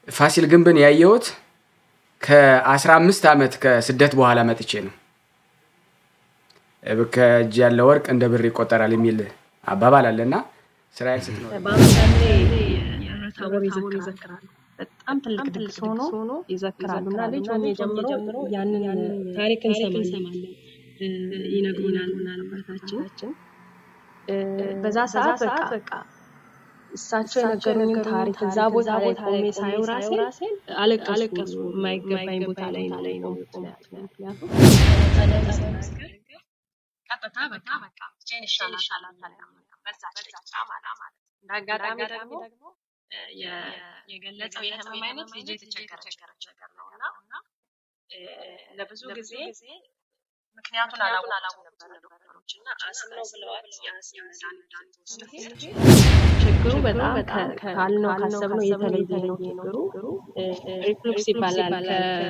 ፋሲል ግንብን ያየሁት ከአስራ አምስት ዓመት ከስደት በኋላ መጥቼ ነው። ከእጅ ያለ ወርቅ እንደ ብር ይቆጠራል የሚል አባባል አለና እስራኤል ስትኖር በአመታሌ ታቦር ይዘክራሉ። በጣም ትልቅ ድግስ ሆኖ ይዘክራሉ እና ልጅ ሆኜ ጀምሮ ያንን ታሪክ እንሰማለን፣ ይነግሩናል አባታችን። በዛ ሰዓት በቃ እሳቸው የነገሩኝን ታሪክ እዛ ቦታ ላይ ቆሜ ሳየው ራሴን አለቀስኩ። የማይገባኝ ቦታ ላይ ላይ ነው ምክንያቱም ቀጥታ በቃ በቃ ብቻዬን ይሻላል በዛች ደቂቃ ማለት እንደ አጋጣሚ ደግሞ የገለጸው የህመም አይነት ልጄ የተቸገረች ነገር ነው እና ለብዙ ጊዜ ምክንያቱን አላወቁም ነበር ዶክተሮች እና አስም ነው ብለዋል። የአስም መድኃኒት ችግሩ በጣም ካልነው ካሰብነው የተለየ ነው። ችግሩ ሪፍሉክስ ይባላል።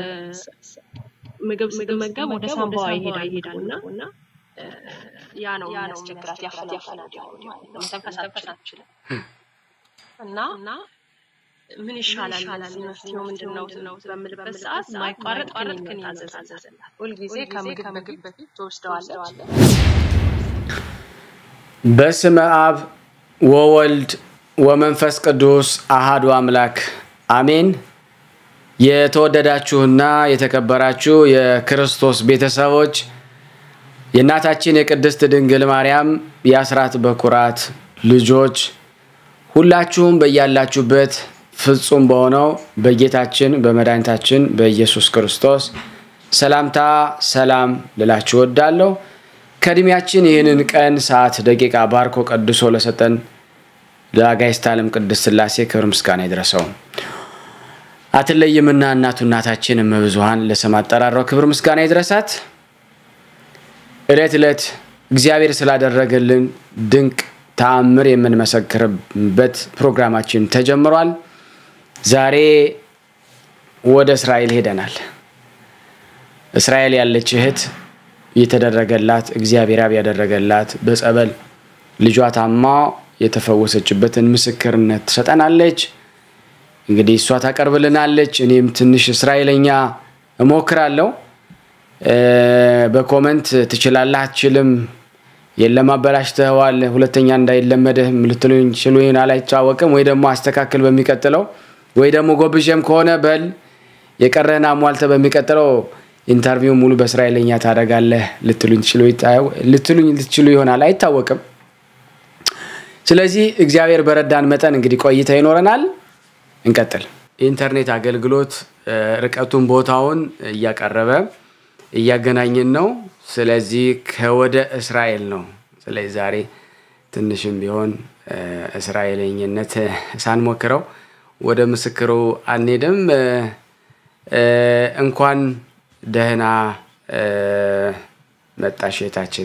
ምግብ ስትመገብ ወደ ሳምባዋ ይሄዳል እና ያ ነው የሚያስቸግራት ያፈል ያፈል መተንፈስ አትችልም እና ምን ይሻላል መፍትሄው ምንድን ነው በምልበት ሰዓት ማይቋረጥ ክኒን ታዘዘላት። ሁልጊዜ ከምግብ ምግብ በፊት ትወስደዋለች። በስመ አብ ወወልድ ወመንፈስ ቅዱስ አሃዱ አምላክ አሜን። የተወደዳችሁና የተከበራችሁ የክርስቶስ ቤተሰቦች የእናታችን የቅድስት ድንግል ማርያም የአስራት በኩራት ልጆች ሁላችሁም በያላችሁበት ፍጹም በሆነው በጌታችን በመድኃኒታችን በኢየሱስ ክርስቶስ ሰላምታ ሰላም ልላችሁ እወዳለሁ። ከእድሜያችን ይህንን ቀን ሰዓት፣ ደቂቃ ባርኮ ቀድሶ ለሰጠን ለአጋዕዝተ ዓለም ቅድስት ሥላሴ ክብር ምስጋና ይድረሰው። አትለይምና እናቱ እናታችን እመብዙኃን ለስም አጠራራው ክብር ምስጋና ይድረሳት። ዕለት ዕለት እግዚአብሔር ስላደረገልን ድንቅ ተአምር የምንመሰክርበት ፕሮግራማችን ተጀምሯል። ዛሬ ወደ እስራኤል ሄደናል። እስራኤል ያለች እህት የተደረገላት እግዚአብሔር አብ ያደረገላት በጸበል ልጇ ታማ የተፈወሰችበትን ምስክርነት ትሰጠናለች። እንግዲህ እሷ ታቀርብልናለች። እኔም ትንሽ እስራኤለኛ እሞክራለሁ። በኮመንት ትችላለህ፣ አትችልም፣ የለም አበላሽተዋል፣ ሁለተኛ እንዳይለመድህ ልትሉኝ ችሉ ይሆን አላይታወቅም። ወይ ደግሞ አስተካክል በሚቀጥለው ወይ ደግሞ ጎብዤም ከሆነ በል የቀረህን አሟልተ በሚቀጥለው ኢንተርቪው ሙሉ በእስራኤለኛ ታደርጋለህ ልትሉኝ ልትችሉ ይሆናል፣ አይታወቅም። ስለዚህ እግዚአብሔር በረዳን መጠን እንግዲህ ቆይታ ይኖረናል። እንቀጥል። የኢንተርኔት አገልግሎት ርቀቱን ቦታውን እያቀረበ እያገናኘን ነው። ስለዚህ ከወደ እስራኤል ነው። ስለዚህ ዛሬ ትንሽም ቢሆን እስራኤለኝነት ሳንሞክረው ወደ ምስክሩ አንሄድም። እንኳን ደህና መጣሽ እህታችን።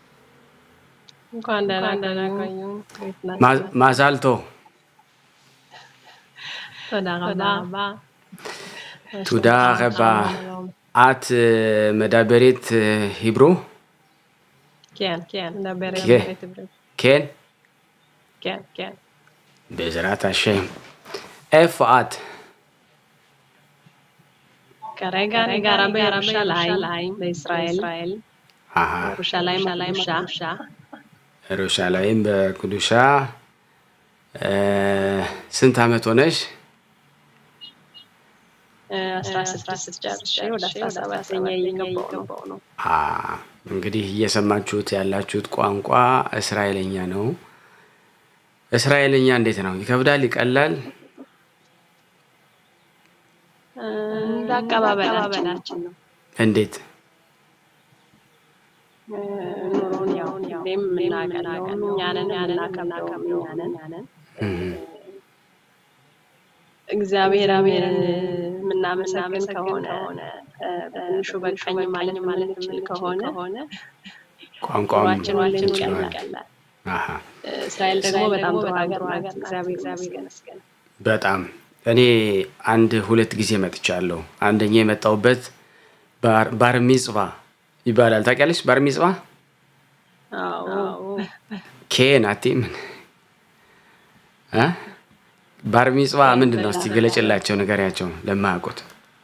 እንኳን ደህና ደህና ቆዩ። ማዛልቶ תודה רבה. תודה רבה. את מדברת היברו? כן, כן, מדברת כן. עברית. כן? כן, כן. בעזרת השם. איפה את? כרגע אני גרה בירושלים, בישראל. אהה, ירושלים הקדושה. ירושלים בקדושה. אה, ስንት ዓመት ሆነሽ? አስራ ስድስት ጨርሼ ወደ አስራ ሰባተኛ እየገባሁ ነው። አ እንግዲህ እየሰማችሁት ያላችሁት ቋንቋ እስራኤለኛ ነው። እስራኤለኛ እንዴት ነው? ይከብዳል? ይቀላል? እንደ አቀባበላችን ነው። እንዴት? ኑሮን ያው ሁሌም የምናቀለው እኛንን የምናከብረው እኛንን እግዚአብሔር አብሔርን የምናመሰግን ከሆነ በትንሹ በቃኝ ማለት ማለት የምል ከሆነ ቋንቋውን ኑሯችን ሁሌም ችሏል? ይቀላል። አሃ፣ እስራኤል ደግሞ በጣም ጥሩ ሀገር ናት። እግዚአብሔር ይመስገን። በጣም እኔ አንድ ሁለት ጊዜ መጥቻለሁ። አንደኛ የመጣሁበት ባር- ባር ሚጽባ ይባላል። ታውቂያለሽ? ባር ሚጽባ አዎ ኬን አቲ ምን እ? ባር ሚጽዋ ምንድን ነው? እስቲ ገለጭላቸው፣ ንገሪያቸው ለማያውቁት።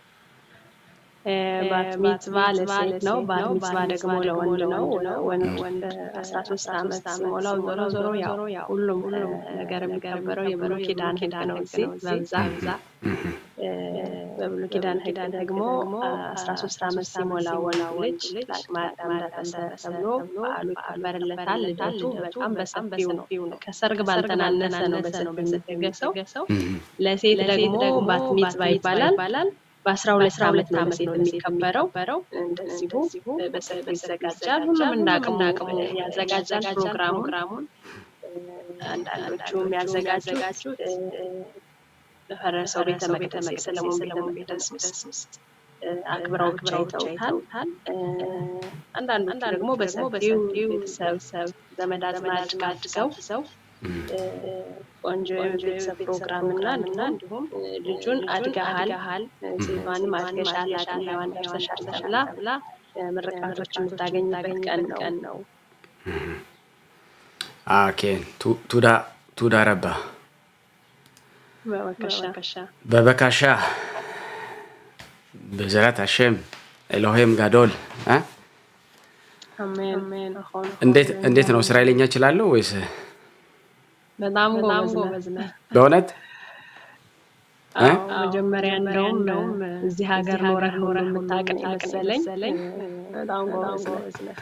ባት ሚጽዋ ለሴት ነው። ባር ሚጽዋ ደግሞ ለወንድ ነው። ወንድ አስራ ሶስት ዓመት ሲሞላው ዞሮ ዞሮ ያው ሁሉም ነገር የሚከበረው የብሉይ ኪዳን ሕግ ነው። እዚህ በብዛት በብሉይ ኪዳን ሕግ ደግሞ አስራ ሶስት ዓመት ሲሞላው ልጅ ለአቅመ አዳም ደረሰ ተብሎ በዓሉ ይከበርለታል። ልደቱ በጣም በሰፊው ነው። ከሰርግ ባልተናነሰ ነው በሰፊው የሚደገሰው። ለሴት ደግሞ ባት ሚጽዋ ይባላል። በአስራ ሁለት ዓመት ነው ሴት የሚከበረው። እንደዚሁ በሰፊው ይዘጋጃል። ሁሉም እንደ አቅሙ ያዘጋጃል ፕሮግራሙን። አንዳንዶቹ የሚያዘጋጁት በፈረሰው ቤተ መቅደስ የሰለሞን ቤተ መቅደስ ውስጥ አክብረው ብቻ ይተውታል። አንዳንዶቹ ደግሞ በሰፊው ቤተሰብ ዘመድ አዝማድ ጋብዘው ቆንጆ የቤተሰብ ፕሮግራም እና እና እንዲሁም ልጁን አድገሃል ሴቷንም አድገሻል አድሜዋን ደርሰሻል ተብላ ምርቃቶች የምታገኝበት ቀን ነው። ኦኬ ቱዳ ረባ በበከሻ በበካሻ በዘራት አሸም ኤሎሄም ጋዶል አሜን። እንዴት ነው? እስራኤልኛ እችላለሁ ወይስ በጣም ጎበዝ ነህ በእውነት? መጀመሪያ እንደውም እዚህ ሀገር ኖረህ ኖረህ የምታውቅ መሰለኝ። በጣም ጎበዝ ነህ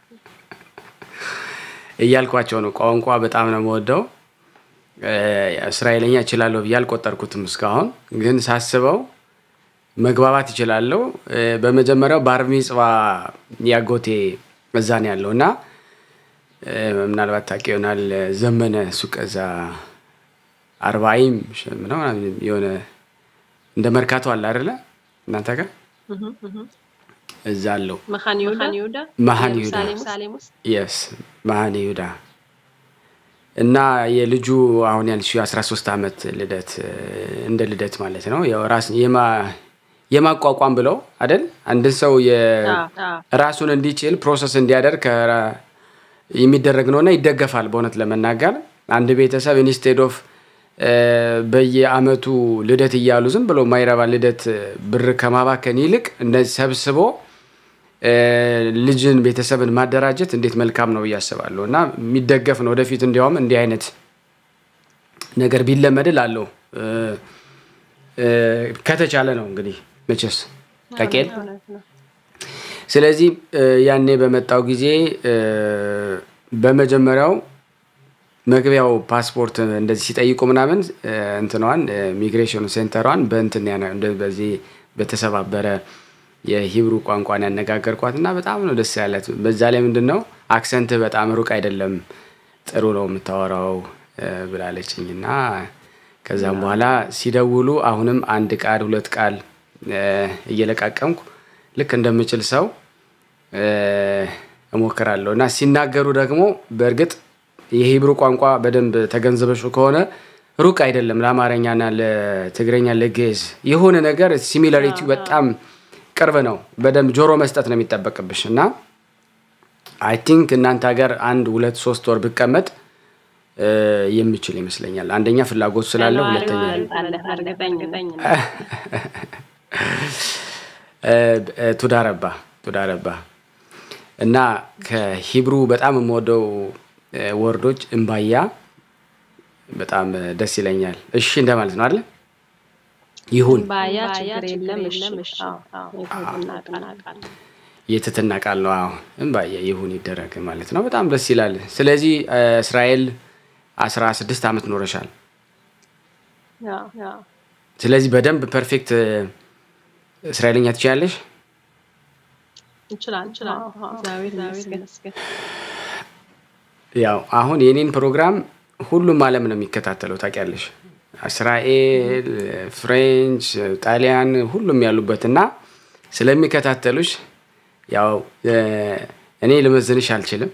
እያልኳቸው ነው። ቋንቋ በጣም ነው የምወደው። እስራኤልኛ እችላለሁ ብዬ አልቆጠርኩትም እስካሁን፣ ግን ሳስበው መግባባት እችላለሁ። በመጀመሪያው ባር ሚጽዋ ያጎቴ እዛ ነው ያለው እና ምናልባት ታውቂ ይሆናል ዘመነ ሱቅ እዛ አርባይም ምናምን የሆነ እንደ መርካቶ አለ አይደለ እናንተ ጋር እዛ አለው መካን ይሁዳ መሀን ይሁዳ የስ መሀን ይሁዳ እና የልጁ አሁን ያልሽው የአስራ ሶስት ዓመት ልደት እንደ ልደት ማለት ነው ራስ የማቋቋም ብለው አይደል አንድን ሰው ራሱን እንዲችል ፕሮሰስ እንዲያደርግ የሚደረግ ነውና ይደገፋል። በእውነት ለመናገር አንድ ቤተሰብ ኢንስቴድ ኦፍ በየአመቱ ልደት እያሉ ዝም ብሎ ማይረባ ልደት ብር ከማባከን ይልቅ እንደዚህ ሰብስቦ ልጅን ቤተሰብን ማደራጀት እንዴት መልካም ነው ብዬ አስባለሁ እና የሚደገፍ ነው። ወደፊት እንዲያውም እንዲህ አይነት ነገር ቢለመድ አለው ከተቻለ ነው እንግዲህ መቼስ ተቄል ስለዚህ ያኔ በመጣው ጊዜ በመጀመሪያው መግቢያው ፓስፖርት እንደዚህ ሲጠይቁ ምናምን እንትኗን ሚግሬሽን ሴንተሯን በእንትን በዚህ በተሰባበረ የሂብሩ ቋንቋን ያነጋገርኳት እና በጣም ነው ደስ ያለት። በዛ ላይ ምንድን ነው አክሰንት በጣም ሩቅ አይደለም፣ ጥሩ ነው የምታወራው ብላለችኝ እና ከዛም በኋላ ሲደውሉ አሁንም አንድ ቃል ሁለት ቃል እየለቃቀምኩ ልክ እንደምችል ሰው እሞክራለሁ እና ሲናገሩ ደግሞ በእርግጥ የሂብሩ ቋንቋ በደንብ ተገንዝበሹ ከሆነ ሩቅ አይደለም ለአማርኛና ለትግረኛ ለግዕዝ የሆነ ነገር ሲሚላሪቲው በጣም ቅርብ ነው። በደንብ ጆሮ መስጠት ነው የሚጠበቅብሽ እና አይ ቲንክ እናንተ ሀገር አንድ ሁለት ሶስት ወር ብቀመጥ የምችል ይመስለኛል። አንደኛ ፍላጎት ስላለ፣ ሁለተኛ ቱዳረባ ቱዳረባ እና ከሂብሩ በጣም የምወደው ወርዶች እምባያ በጣም ደስ ይለኛል። እሺ እንደማለት ነው አይደለ? ይሁን የትትና ቃል ነው። አዎ እምባያ ይሁን ይደረግ ማለት ነው። በጣም ደስ ይላል። ስለዚህ እስራኤል አስራ ስድስት ዓመት ኖረሻል። ስለዚህ በደንብ ፐርፌክት እስራኤልኛ ትችላለሽ? ያው አሁን የኔን ፕሮግራም ሁሉም ዓለም ነው የሚከታተለው ታውቂያለሽ። እስራኤል፣ ፍሬንች፣ ጣሊያን ሁሉም ያሉበት እና ስለሚከታተሉሽ ያው እኔ ልመዝንሽ አልችልም።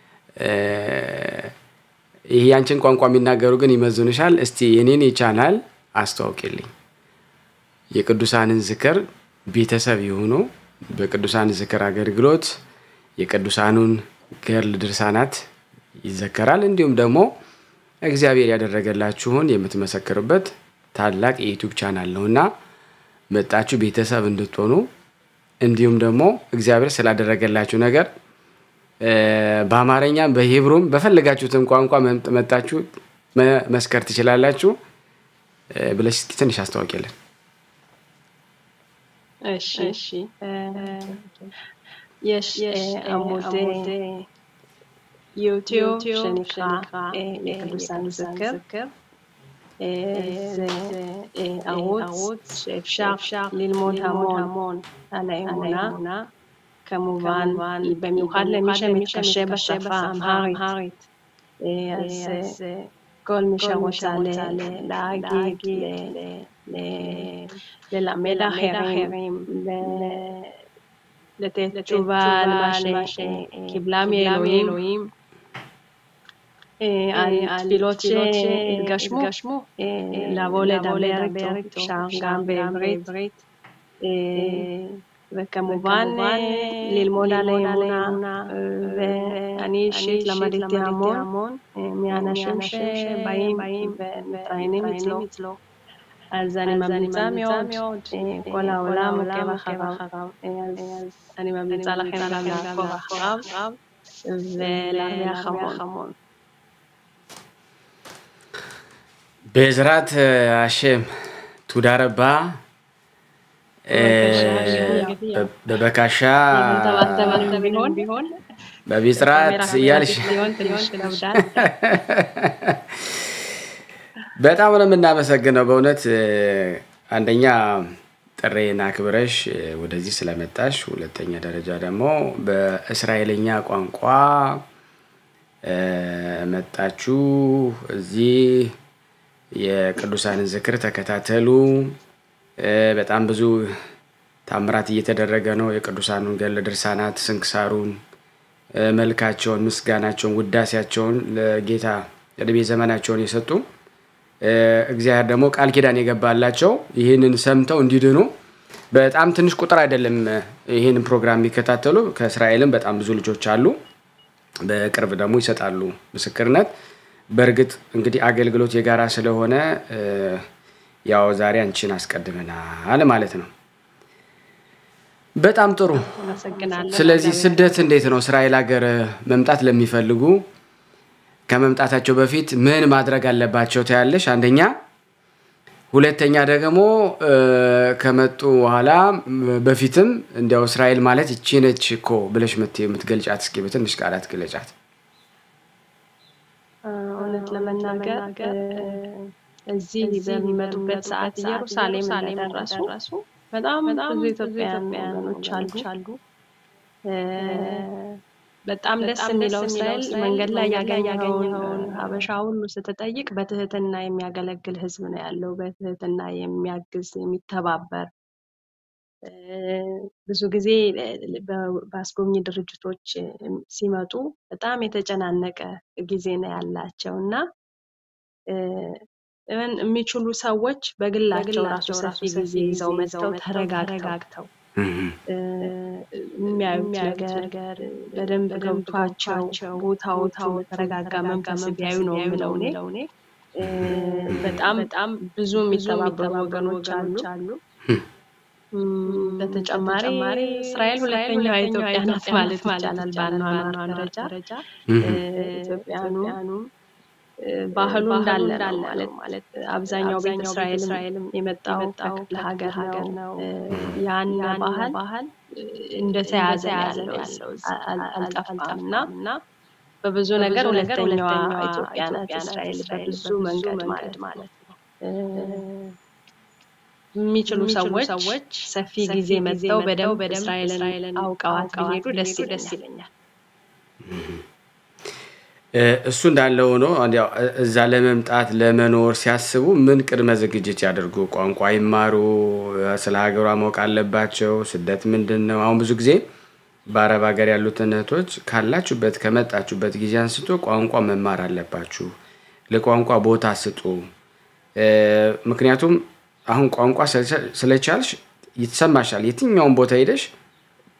ይህ ያንቺን ቋንቋ የሚናገሩ ግን ይመዝኑሻል። እስቲ የኔን ቻናል አስተዋውቂልኝ። የቅዱሳንን ዝክር ቤተሰብ የሆኑ በቅዱሳን ዝክር አገልግሎት የቅዱሳኑን ገርል ድርሳናት ይዘከራል። እንዲሁም ደግሞ እግዚአብሔር ያደረገላችሁን የምትመሰክሩበት ታላቅ የዩቱብ ቻናል ነው እና መጣችሁ ቤተሰብ እንድትሆኑ እንዲሁም ደግሞ እግዚአብሔር ስላደረገላችሁ ነገር በአማርኛም በሂብሩም በፈለጋችሁትን ቋንቋ መጣችሁ መስከር ትችላላችሁ ብለሽ እስኪ ትንሽ አስታወቂያለን። እሺ እሺ יש עמוד יוטיוב שנקרא לקדושן זקר. זה ערוץ שאפשר ללמוד המון על האמונה. כמובן, במיוחד למי שמתקשה בשפה האמהרית. אז כל מי שרוצה להגיד, ללמד אחרים, לתת תשובה על מה שקיבלה מאלוהים, על תפילות שהתגשמו, לבוא לדבר איתו, אפשר גם בעברית, וכמובן ללמוד על האמונה, ואני אישית למדתי המון מאנשים שבאים ומתראיינים אצלו. אז אני ממליצה מאוד, כל העולם עוקב אחריו, אז אני ממליצה לכם גם לעקוב אחריו ולהרוויח המון. בעזרת השם, תודה רבה. በበካሻ በቢስራት እያልሽ በጣም ነው የምናመሰግነው በእውነት አንደኛ ጥሬን አክብረሽ ወደዚህ ስለመጣሽ፣ ሁለተኛ ደረጃ ደግሞ በእስራኤልኛ ቋንቋ መጣችሁ እዚህ የቅዱሳንን ዝክር ተከታተሉ። በጣም ብዙ ታምራት እየተደረገ ነው። የቅዱሳኑን ገድለ ድርሳናት፣ ስንክሳሩን፣ መልካቸውን፣ ምስጋናቸውን፣ ውዳሴያቸውን ለጌታ ዕድሜ ዘመናቸውን የሰጡ እግዚአብሔር ደግሞ ቃል ኪዳን የገባላቸው ይህንን ሰምተው እንዲድኑ በጣም ትንሽ ቁጥር አይደለም ይህንን ፕሮግራም የሚከታተሉ ከእስራኤልም በጣም ብዙ ልጆች አሉ። በቅርብ ደግሞ ይሰጣሉ ምስክርነት። በእርግጥ እንግዲህ አገልግሎት የጋራ ስለሆነ ያው ዛሬ አንቺን አስቀድመናል ማለት ነው። በጣም ጥሩ። ስለዚህ ስደት እንዴት ነው? እስራኤል ሀገር መምጣት ለሚፈልጉ ከመምጣታቸው በፊት ምን ማድረግ አለባቸው ታያለሽ? አንደኛ። ሁለተኛ ደግሞ ከመጡ በኋላ በፊትም እንዲያው እስራኤል ማለት ይቺ ነች እኮ ብለሽ የምትገልጫት እስኪ በትንሽ ቃላት ግለጫት። እውነት ለመናገር እዚህ በሚመጡበት ሰዓት ኢየሩሳሌም እንደደረሱ በጣም ብዙ ኢትዮጵያውያን ወገኖች አሉ። በጣም ደስ የሚለው እስራኤል መንገድ ላይ ያገኘኸውን ሀበሻ ሁሉ ስትጠይቅ በትህትና የሚያገለግል ሕዝብ ነው ያለው። በትህትና የሚያግዝ የሚተባበር ብዙ ጊዜ በአስጎብኚ ድርጅቶች ሲመጡ በጣም የተጨናነቀ ጊዜ ነው ያላቸው እና የሚችሉ ሰዎች በግላቸው ራሱ ሰፊ ጊዜ ይዘው መጥተው ተረጋግተው የሚያዩት ነገር በደንብ ገብቷቸው ቦታዎቹ በተረጋጋ መንፈስ ቢያዩ ነው የምለው እኔ። በጣም በጣም ብዙ የሚተባበሩ ወገኖች አሉ። በተጨማሪ እስራኤል ሁለተኛዋ ኢትዮጵያ ናት ማለት ይቻላል በአኗኗር ደረጃ። ኢትዮጵያኑም ባህሉ እንዳለ ነው ማለት አብዛኛው ቤተ እስራኤልም የመጣው ከክፍለ ሀገር ነው። ያን ባህል እንደተያዘ ያለው አልጠፋም እና በብዙ ነገር ሁለተኛዋ ኢትዮጵያ ናት እስራኤል በብዙ መንገድ ማለት ነው። የሚችሉ ሰዎች ሰፊ ጊዜ መጥተው በደንብ እስራኤልን አውቀዋት ቢሄዱ ደስ ይለኛል። እሱ እንዳለ ሆኖ እዛ ለመምጣት ለመኖር ሲያስቡ ምን ቅድመ ዝግጅት ያደርጉ? ቋንቋ ይማሩ? ስለ ሀገሯ ማወቅ አለባቸው? ስደት ምንድን ነው? አሁን ብዙ ጊዜ በአረብ ሀገር ያሉትን እህቶች ካላችሁበት ከመጣችሁበት ጊዜ አንስቶ ቋንቋ መማር አለባችሁ፣ ለቋንቋ ቦታ ስጡ። ምክንያቱም አሁን ቋንቋ ስለቻልሽ ይሰማሻል። የትኛውን ቦታ ሄደሽ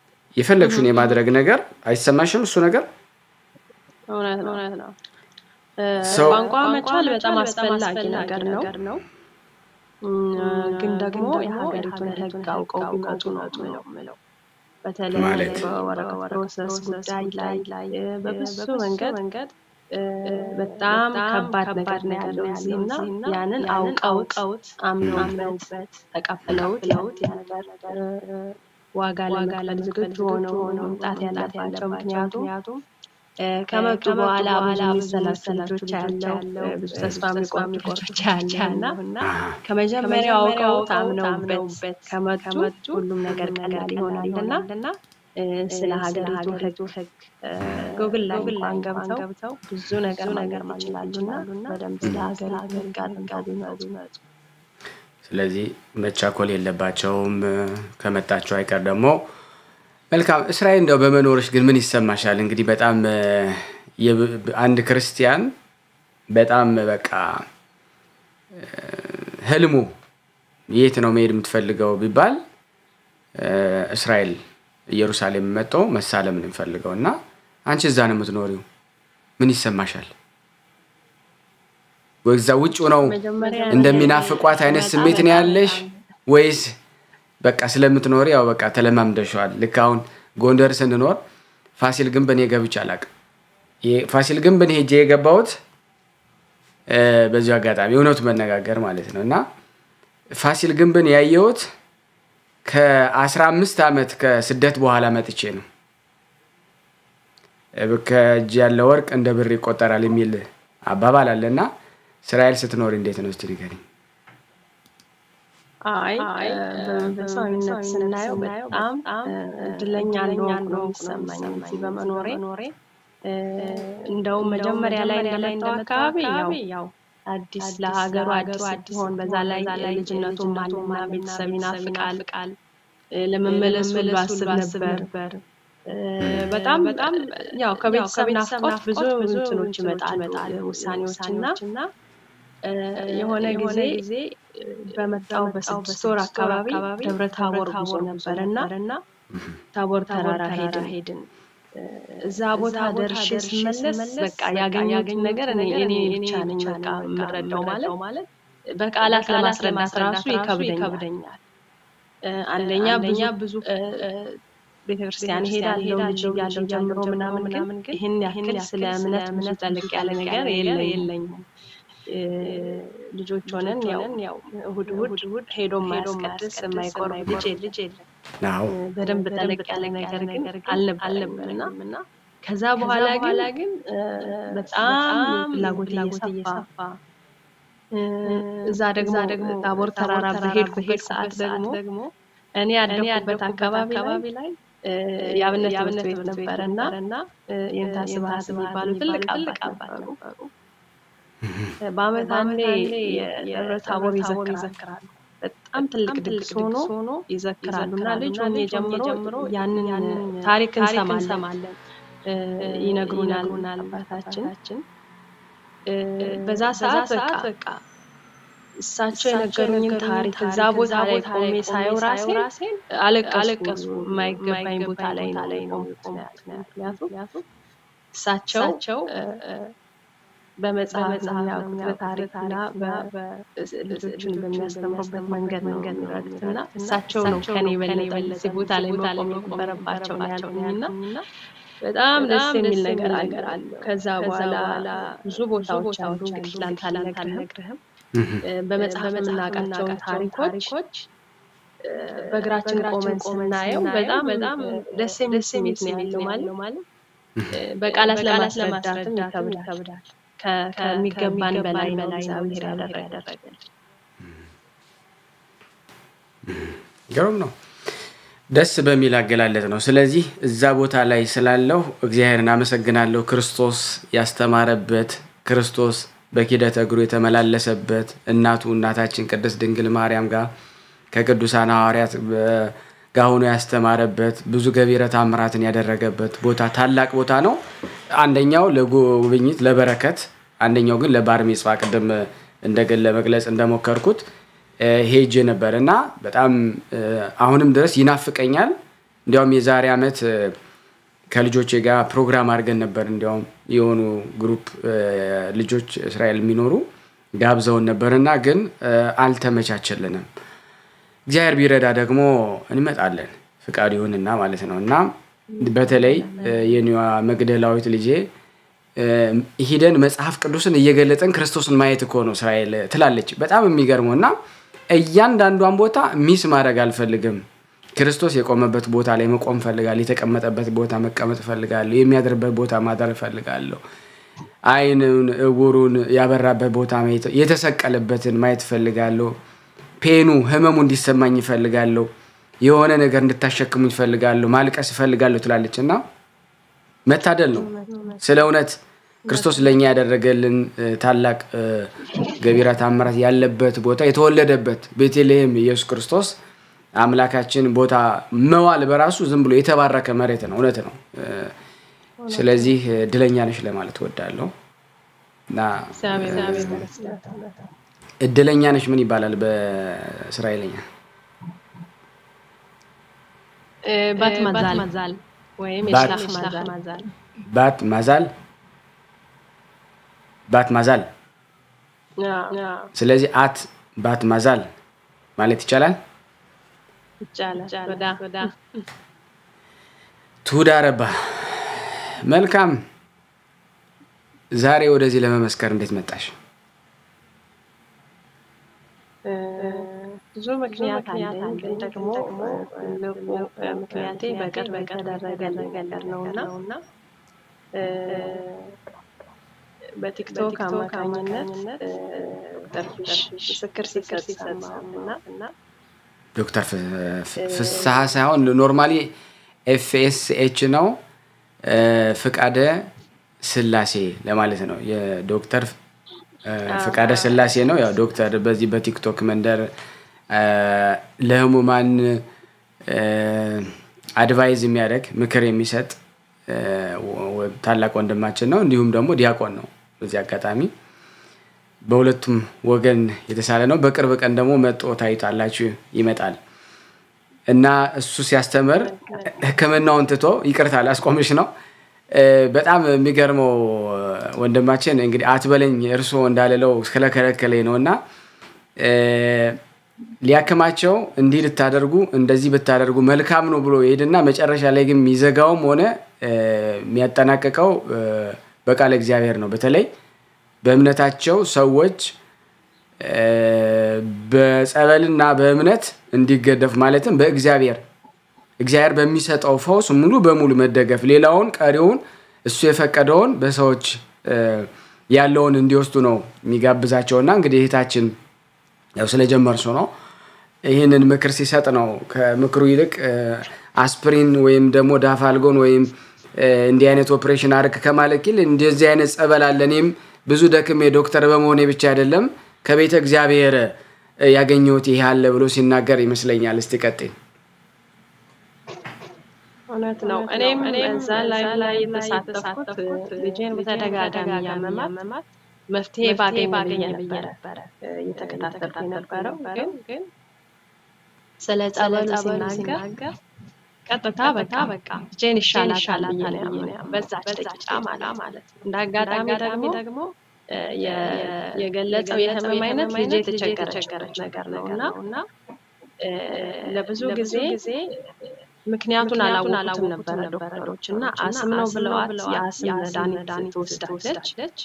የፈለግሽውን የማድረግ ነገር አይሰማሽም? እሱ ነገር ቋንቋ መቻል በጣም አስፈላጊ ነገር ነው። ግን ደግሞ የሀገሪቱን ሕግ አውቀው ቢመጡ ነው የምለው። በተለይ በወረቀት ፕሮሰስ ጉዳይ ላይ በብዙ መንገድ በጣም ከባድ ነገር ነው ያለው እዚህ እና ያንን አውቀውት አምነውበት ተቀብለውት ለውት ያ ነገር ዋጋ ለመክፈል ዝግጁ ሆነው መምጣት ያለባቸው ምክንያቱም ከመጡ በኋላ ብዙ የሚሰላሰሉ ልጆች ያለው ብዙ ተስፋ የሚቆርጡ ልጆች ያለ እና ከመጀመሪያው አውቀውት አምነውበት ከመጡ ሁሉም ነገር ቀላል ይሆናል እና ስለ ሀገሪቱ ሕግ ጉግል ላይ እንኳን ገብተው ብዙ ነገር ነገር ይችላሉ እና በደንብ ስለ ሀገሪቱ ሕግ አድርገው ቢመጡ ስለዚህ መቻኮል የለባቸውም። ከመጣቸው አይቀር ደግሞ መልካም። እስራኤል እንደው በመኖርሽ ግን ምን ይሰማሻል? እንግዲህ በጣም አንድ ክርስቲያን በጣም በቃ ህልሙ የት ነው መሄድ የምትፈልገው ቢባል እስራኤል ኢየሩሳሌም መጥቶ መሳለም ነው የሚፈልገው እና አንቺ እዛ ነው የምትኖሪው። ምን ይሰማሻል? ወይዛ ውጭ ነው እንደሚናፍቋት አይነት ስሜት ነው ያለሽ ወይስ በቃ ስለምትኖሪ ያው በቃ ተለማምደሸዋል? ልክ አሁን ጎንደር ስንኖር ፋሲል ግንብን ገብቼ አላውቅም። ፋሲል ግንብን ሄጄ የገባሁት በዚሁ አጋጣሚ እውነቱ መነጋገር ማለት ነው እና ፋሲል ግንብን ያየሁት ከአስራ አምስት ዓመት ከስደት በኋላ መጥቼ ነው። ከእጅ ያለ ወርቅ እንደ ብር ይቆጠራል የሚል አባባል አለ እና እስራኤል ስትኖር እንዴት ነው እስቲ ንገሪኝ። አይ በመንፈሳዊነት ስናየው በጣም እድለኛ እንደሆንኩ ነው የሚሰማኝ እዚህ በመኖሬ። እንደውም መጀመሪያ ላይ እንደመጣው አካባቢ ያው አዲስ ለሀገሩ አዲስ ስትሆን በዛ ላይ ልጅነቱም አለና ቤተሰብ ይናፍቃል። ለመመለስ ሁሉ አስብ ነበር። በጣም በጣም ያው ከቤተሰብ ናፍቆት ብዙ እንትኖች ይመጣሉ ውሳኔዎች እና የሆነ ጊዜ በመጣው በስድስት ወር አካባቢ ደብረ ታቦር ጉዞ ነበር እና ታቦር ተራራ ሄድን። እዛ ቦታ ደርሼ ስመለስ በቃ ያገኘሁትን ነገር እኔ ብቻ ነኝ በቃ የምረዳው ማለት በቃላት ለማስረዳት ራሱ ይከብደኛል። አንደኛ ብዙ ብዙ ቤተክርስቲያን ሄዳለሁ ልጅ እያለሁ ጀምሮ ምናምን ግን ይህን ያክል ስለ እምነት ብዙ ጠልቅ ያለ ነገር የለኝም። ልጆች ሆነን ያው እሑድ እሑድ ሄዶ ማያስቀድስ የማይቆርብ ልጅ ልጅ የለም። በደንብ ጠለቅ ያለ ነገር ግን አልነበረም እና ከዛ በኋላ ግን በጣም ፍላጎት እየሰፋ እዛ ደግሞ ደግሞ ታቦር ተራራ በሄድኩበት ሰዓት ደግሞ እኔ ያደኩበት አካባቢ ላይ የአብነት ትምህርት ቤት ነበረ እና የንታ ስብሐት የሚባሉ ትልቅ አባት ነበሩ። በአመት አንዴ የደብረ ታቦር ይዘክራሉ። በጣም ትልቅ ድግስ ሆኖ ይዘክራሉ እና ልጅ ሆኜ ጀምሮ ያንን ታሪክ እንሰማለን፣ ይነግሩናል አባታችን። በዛ ሰዓት በቃ እሳቸው የነገሩኝን ታሪክ እዛ ቦታ ላይ ቆሜ ሳየው ራሴን አለቀስኩ። የማይገባኝ ቦታ ላይ ነው የቆምኩት። ምክንያቱም እሳቸው በመጽሐፍ ነው የሚያውቁት በታሪክና ልጆችን በሚያስተምሩበት መንገድ ነው የሚረዱት እና እሳቸው ነው ከኔ በለጠ እዚህ ቦታ ላይ መቆም የነበረባቸው ነው ያልኩኝ እና በጣም ደስ የሚል ነገር አለው። ከዛ በኋላ ብዙ ቦታዎች አሉ እንግዲህ ላንተ አልነግርህም። በመጽሐፍ የምናውቃቸውን ታሪኮች በእግራችን ቆመን ስናየው በጣም በጣም ደስ የሚል ስሜት ነው ያለው ማለት በቃላት ለማስረዳትም ይከብዳል። ከሚገባን በላይ ነው እግዚአብሔር ያደረገልን። ግሩም ነው። ደስ በሚል አገላለጥ ነው። ስለዚህ እዛ ቦታ ላይ ስላለው እግዚአብሔርን አመሰግናለሁ። ክርስቶስ ያስተማረበት ክርስቶስ በኪደተ እግሩ የተመላለሰበት እናቱ እናታችን ቅድስት ድንግል ማርያም ጋር ከቅዱሳን ሐዋርያት ጋር ሆኖ ያስተማረበት ብዙ ገቢረ ተአምራትን ያደረገበት ቦታ ታላቅ ቦታ ነው። አንደኛው ለጉብኝት ለበረከት፣ አንደኛው ግን ለባር ሚጽዋ ቅድም እንደገን ለመግለጽ እንደሞከርኩት ሄጄ ነበር እና በጣም አሁንም ድረስ ይናፍቀኛል። እንዲያውም የዛሬ ዓመት ከልጆቼ ጋር ፕሮግራም አድርገን ነበር። እንዲያውም የሆኑ ግሩፕ ልጆች እስራኤል የሚኖሩ ጋብዘውን ነበርና ግን አልተመቻቸልንም። እግዚአብሔር ቢረዳ ደግሞ እንመጣለን ፍቃድ ይሁንና ማለት ነው እና በተለይ የኒዋ መግደላዊት ልጄ ሂደን መጽሐፍ ቅዱስን እየገለጠን ክርስቶስን ማየት እኮ ነው እስራኤል ትላለች። በጣም የሚገርመው እና እያንዳንዷን ቦታ ሚስ ማድረግ አልፈልግም። ክርስቶስ የቆመበት ቦታ ላይ መቆም እፈልጋለሁ። የተቀመጠበት ቦታ መቀመጥ እፈልጋለሁ። የሚያድርበት ቦታ ማደር እፈልጋለሁ። ዓይኑን እውሩን ያበራበት ቦታ ማየት የተሰቀለበትን ማየት እፈልጋለሁ። ፔኑ ህመሙ እንዲሰማኝ እፈልጋለሁ። የሆነ ነገር እንድታሸክሙኝ እፈልጋለሁ። ማልቀስ እፈልጋለሁ ትላለች እና መታደል ነው። ስለ እውነት ክርስቶስ ለእኛ ያደረገልን ታላቅ ገቢረ ተአምራት ያለበት ቦታ የተወለደበት ቤተልሔም ኢየሱስ ክርስቶስ አምላካችን ቦታ መዋል በራሱ ዝም ብሎ የተባረከ መሬት ነው። እውነት ነው። ስለዚህ እድለኛ ነሽ ለማለት እወዳለሁ እና እድለኛ ነሽ ምን ይባላል በእስራኤልኛ? ባት ማዛል ወይም የሽላፍ ማዛል ባት ማዛል ባት ማዛል። ስለዚህ አት ባት ማዛል ማለት ይቻላል። ትሁዳ ረባ መልካም። ዛሬ ወደዚህ ለመመስከር እንዴት መጣሽ? ብዙ ምክንያት አለኝ፣ ግን ደግሞ ትልቁ ምክንያቴ በቅርብ የተደረገ ነገር ነው እና በቲክቶክ አማካኝነት ዶክተር ምስክር ሲሰጥ እና ዶክተር ፍስሐ ሳይሆን ኖርማሊ ኤፍኤስኤች ነው ፍቃደ ስላሴ ለማለት ነው። የዶክተር ፍቃደ ስላሴ ነው። ያው ዶክተር በዚህ በቲክቶክ መንደር ለህሙማን አድቫይዝ የሚያደርግ ምክር የሚሰጥ ታላቅ ወንድማችን ነው። እንዲሁም ደግሞ ዲያቆን ነው። በዚህ አጋጣሚ በሁለቱም ወገን የተሳለ ነው። በቅርብ ቀን ደግሞ መጦ ታዩታላችሁ ይመጣል እና እሱ ሲያስተምር ሕክምናውን ትቶ ይቅርታ ላስቆምሽ ነው። በጣም የሚገርመው ወንድማችን እንግዲህ አትበለኝ እርስዎ እንዳልለው ስለከለከለኝ ነው እና ሊያክማቸው እንዲህ ልታደርጉ እንደዚህ ብታደርጉ መልካም ነው ብሎ ይሄድና መጨረሻ ላይ ግን የሚዘጋውም ሆነ የሚያጠናቅቀው በቃለ እግዚአብሔር ነው። በተለይ በእምነታቸው ሰዎች በጸበልና በእምነት እንዲገደፍ ማለትም በእግዚአብሔር እግዚአብሔር በሚሰጠው ፈውስ ሙሉ በሙሉ መደገፍ፣ ሌላውን ቀሪውን እሱ የፈቀደውን በሰዎች ያለውን እንዲወስዱ ነው የሚጋብዛቸውና እንግዲህ እህታችን ያው ስለጀመርሱ ነው ይህንን ምክር ሲሰጥ ነው። ከምክሩ ይልቅ አስፕሪን ወይም ደግሞ ዳፋልጎን ወይም እንዲህ አይነት ኦፕሬሽን አርግ ከማለት ይል እንደዚህ አይነት ጸበል አለ። እኔም ብዙ ደክሜ ዶክተር በመሆኔ ብቻ አይደለም ከቤተ እግዚአብሔር ያገኘሁት ይህ አለ ብሎ ሲናገር ይመስለኛል። እስቲ ቀጥይ። እውነት ነው። እኔም እዛ ላይ ላይ የተሳተፍኩት ልጄን በተደጋጋሚ ያመማት መፍትሄ ባገኝ ባገኝ ነበረ እየተከታተልኩ የነበረው ግን ስለ ጸበሉ ሲናገር ቀጥታ በቃ በቃ ልጄን ይሻላታል ብዬ ነው ያመንኩት። በዛች ደቂቃ ማለት ነው። እንደ አጋጣሚ ደግሞ የገለጸው የህመም አይነት ልጄ የተቸገረችበት ነገር ነው እና ለብዙ ጊዜ ምክንያቱን አላወቁትም ነበረ ዶክተሮች እና አስም ነው ብለዋት የአስም መድኃኒት ትወስዳለች።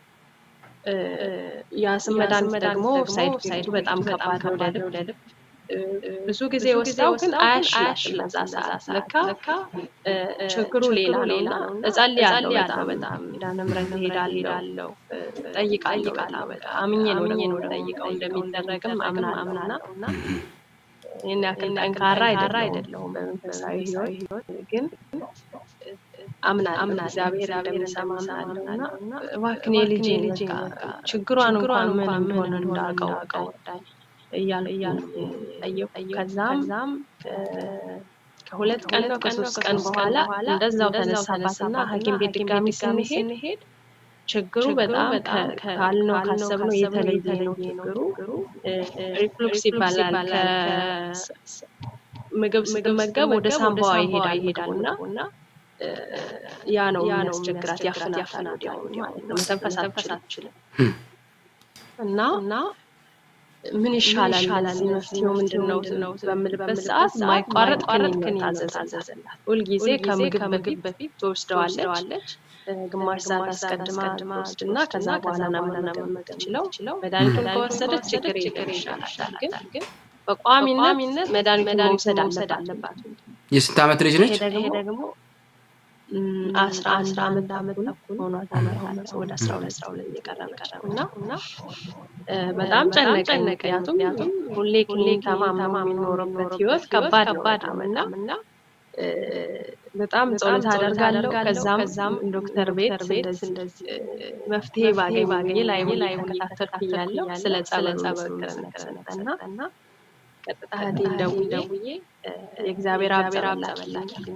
የአስም መድኃኒት ደግሞ ሳይድ ሳይዱ በጣም ከባድ ነው ለልብ ብዙ ጊዜ ወስዳው ግን አያሽላትም። በዛ ሰዓት ለካ ችግሩ ሌላ ሌላ እጸልያለሁ በጣም በጣም ኪዳነ ምሕረት እሄዳለሁ እጠይቃለሁ በጣም አምኜ ነው ደግሞ ጠይቀው እንደሚደረግም አምና አምናና ይህን ያክል ጠንካራ አይደለሁም በመንፈሳዊ ህይወት ግን አምና አምና እግዚአብሔር እንደሚሰማ አምናለሁ እና እባክህ የልጄን በቃ ችግሯን እንኳን ምን እንደሆነ እንዳውቀው እያልኩ ጠየቁ። ከዛም ከሁለት ቀን ነው ከሶስት ቀን በኋላ እንደዛው ተነሳባትና ሐኪም ቤት ድጋሚ ስንሄድ ችግሩ በጣም ካልነው ካሰብነው የተለየ ነው። ችግሩ ሪፍሉክስ ይባላል። ምግብ ስትመገብ ወደ ሳምባዋ ይሄዳል ይሄዳል እና ያ ነው የሚያስቸግራት፣ ያፍናታል ወዲያውኑ ማለት ነው። መተንፈስ አትችልም እና እና ምን ይሻላል እዚህ መፍትሄው ምንድን ነው በምልበት ሰዓት ማይቋረጥ ክኒን ታዘዘላት። ሁልጊዜ ከምግብ ምግብ በፊት ትወስደዋለች። ግማሽ ሰዓት አስቀድማ ትወስድና ከዛ በኋላ ነው መመገብ የምትችለው። መድኃኒቱን ከወሰደች ችግር የለም ይሻላታል። ግን በቋሚነት መድኃኒቱን መውሰድ አለባት። የስንት ዓመት ልጅ ነች? ይሄ ደግሞ አስራ አንድ አመት አመት ተኩል ሆኗታል። ወደ አስራ ሁለት አስራ ሁለት እየቀረበች ነው እና እና በጣም ጨነቀኝ። ምክንያቱም ሁሌ ሁሌ ተማምኖ የሚኖርበት ህይወት ከባድ ከባድ ነው እና በጣም ጸሎት አደርጋለሁ። ከዛም ከዛም ዶክተር ቤት እንደዚህ መፍትሄ ባገኝ ባገኝ ላይ ላይ ከታተልኩ እያለሁ ስለ ጸበሉ ምስክርነት ሰጠና ቀጥታ እህቴን ደውዬ የእግዚአብሔር አብ ጸበል ላኪልኝ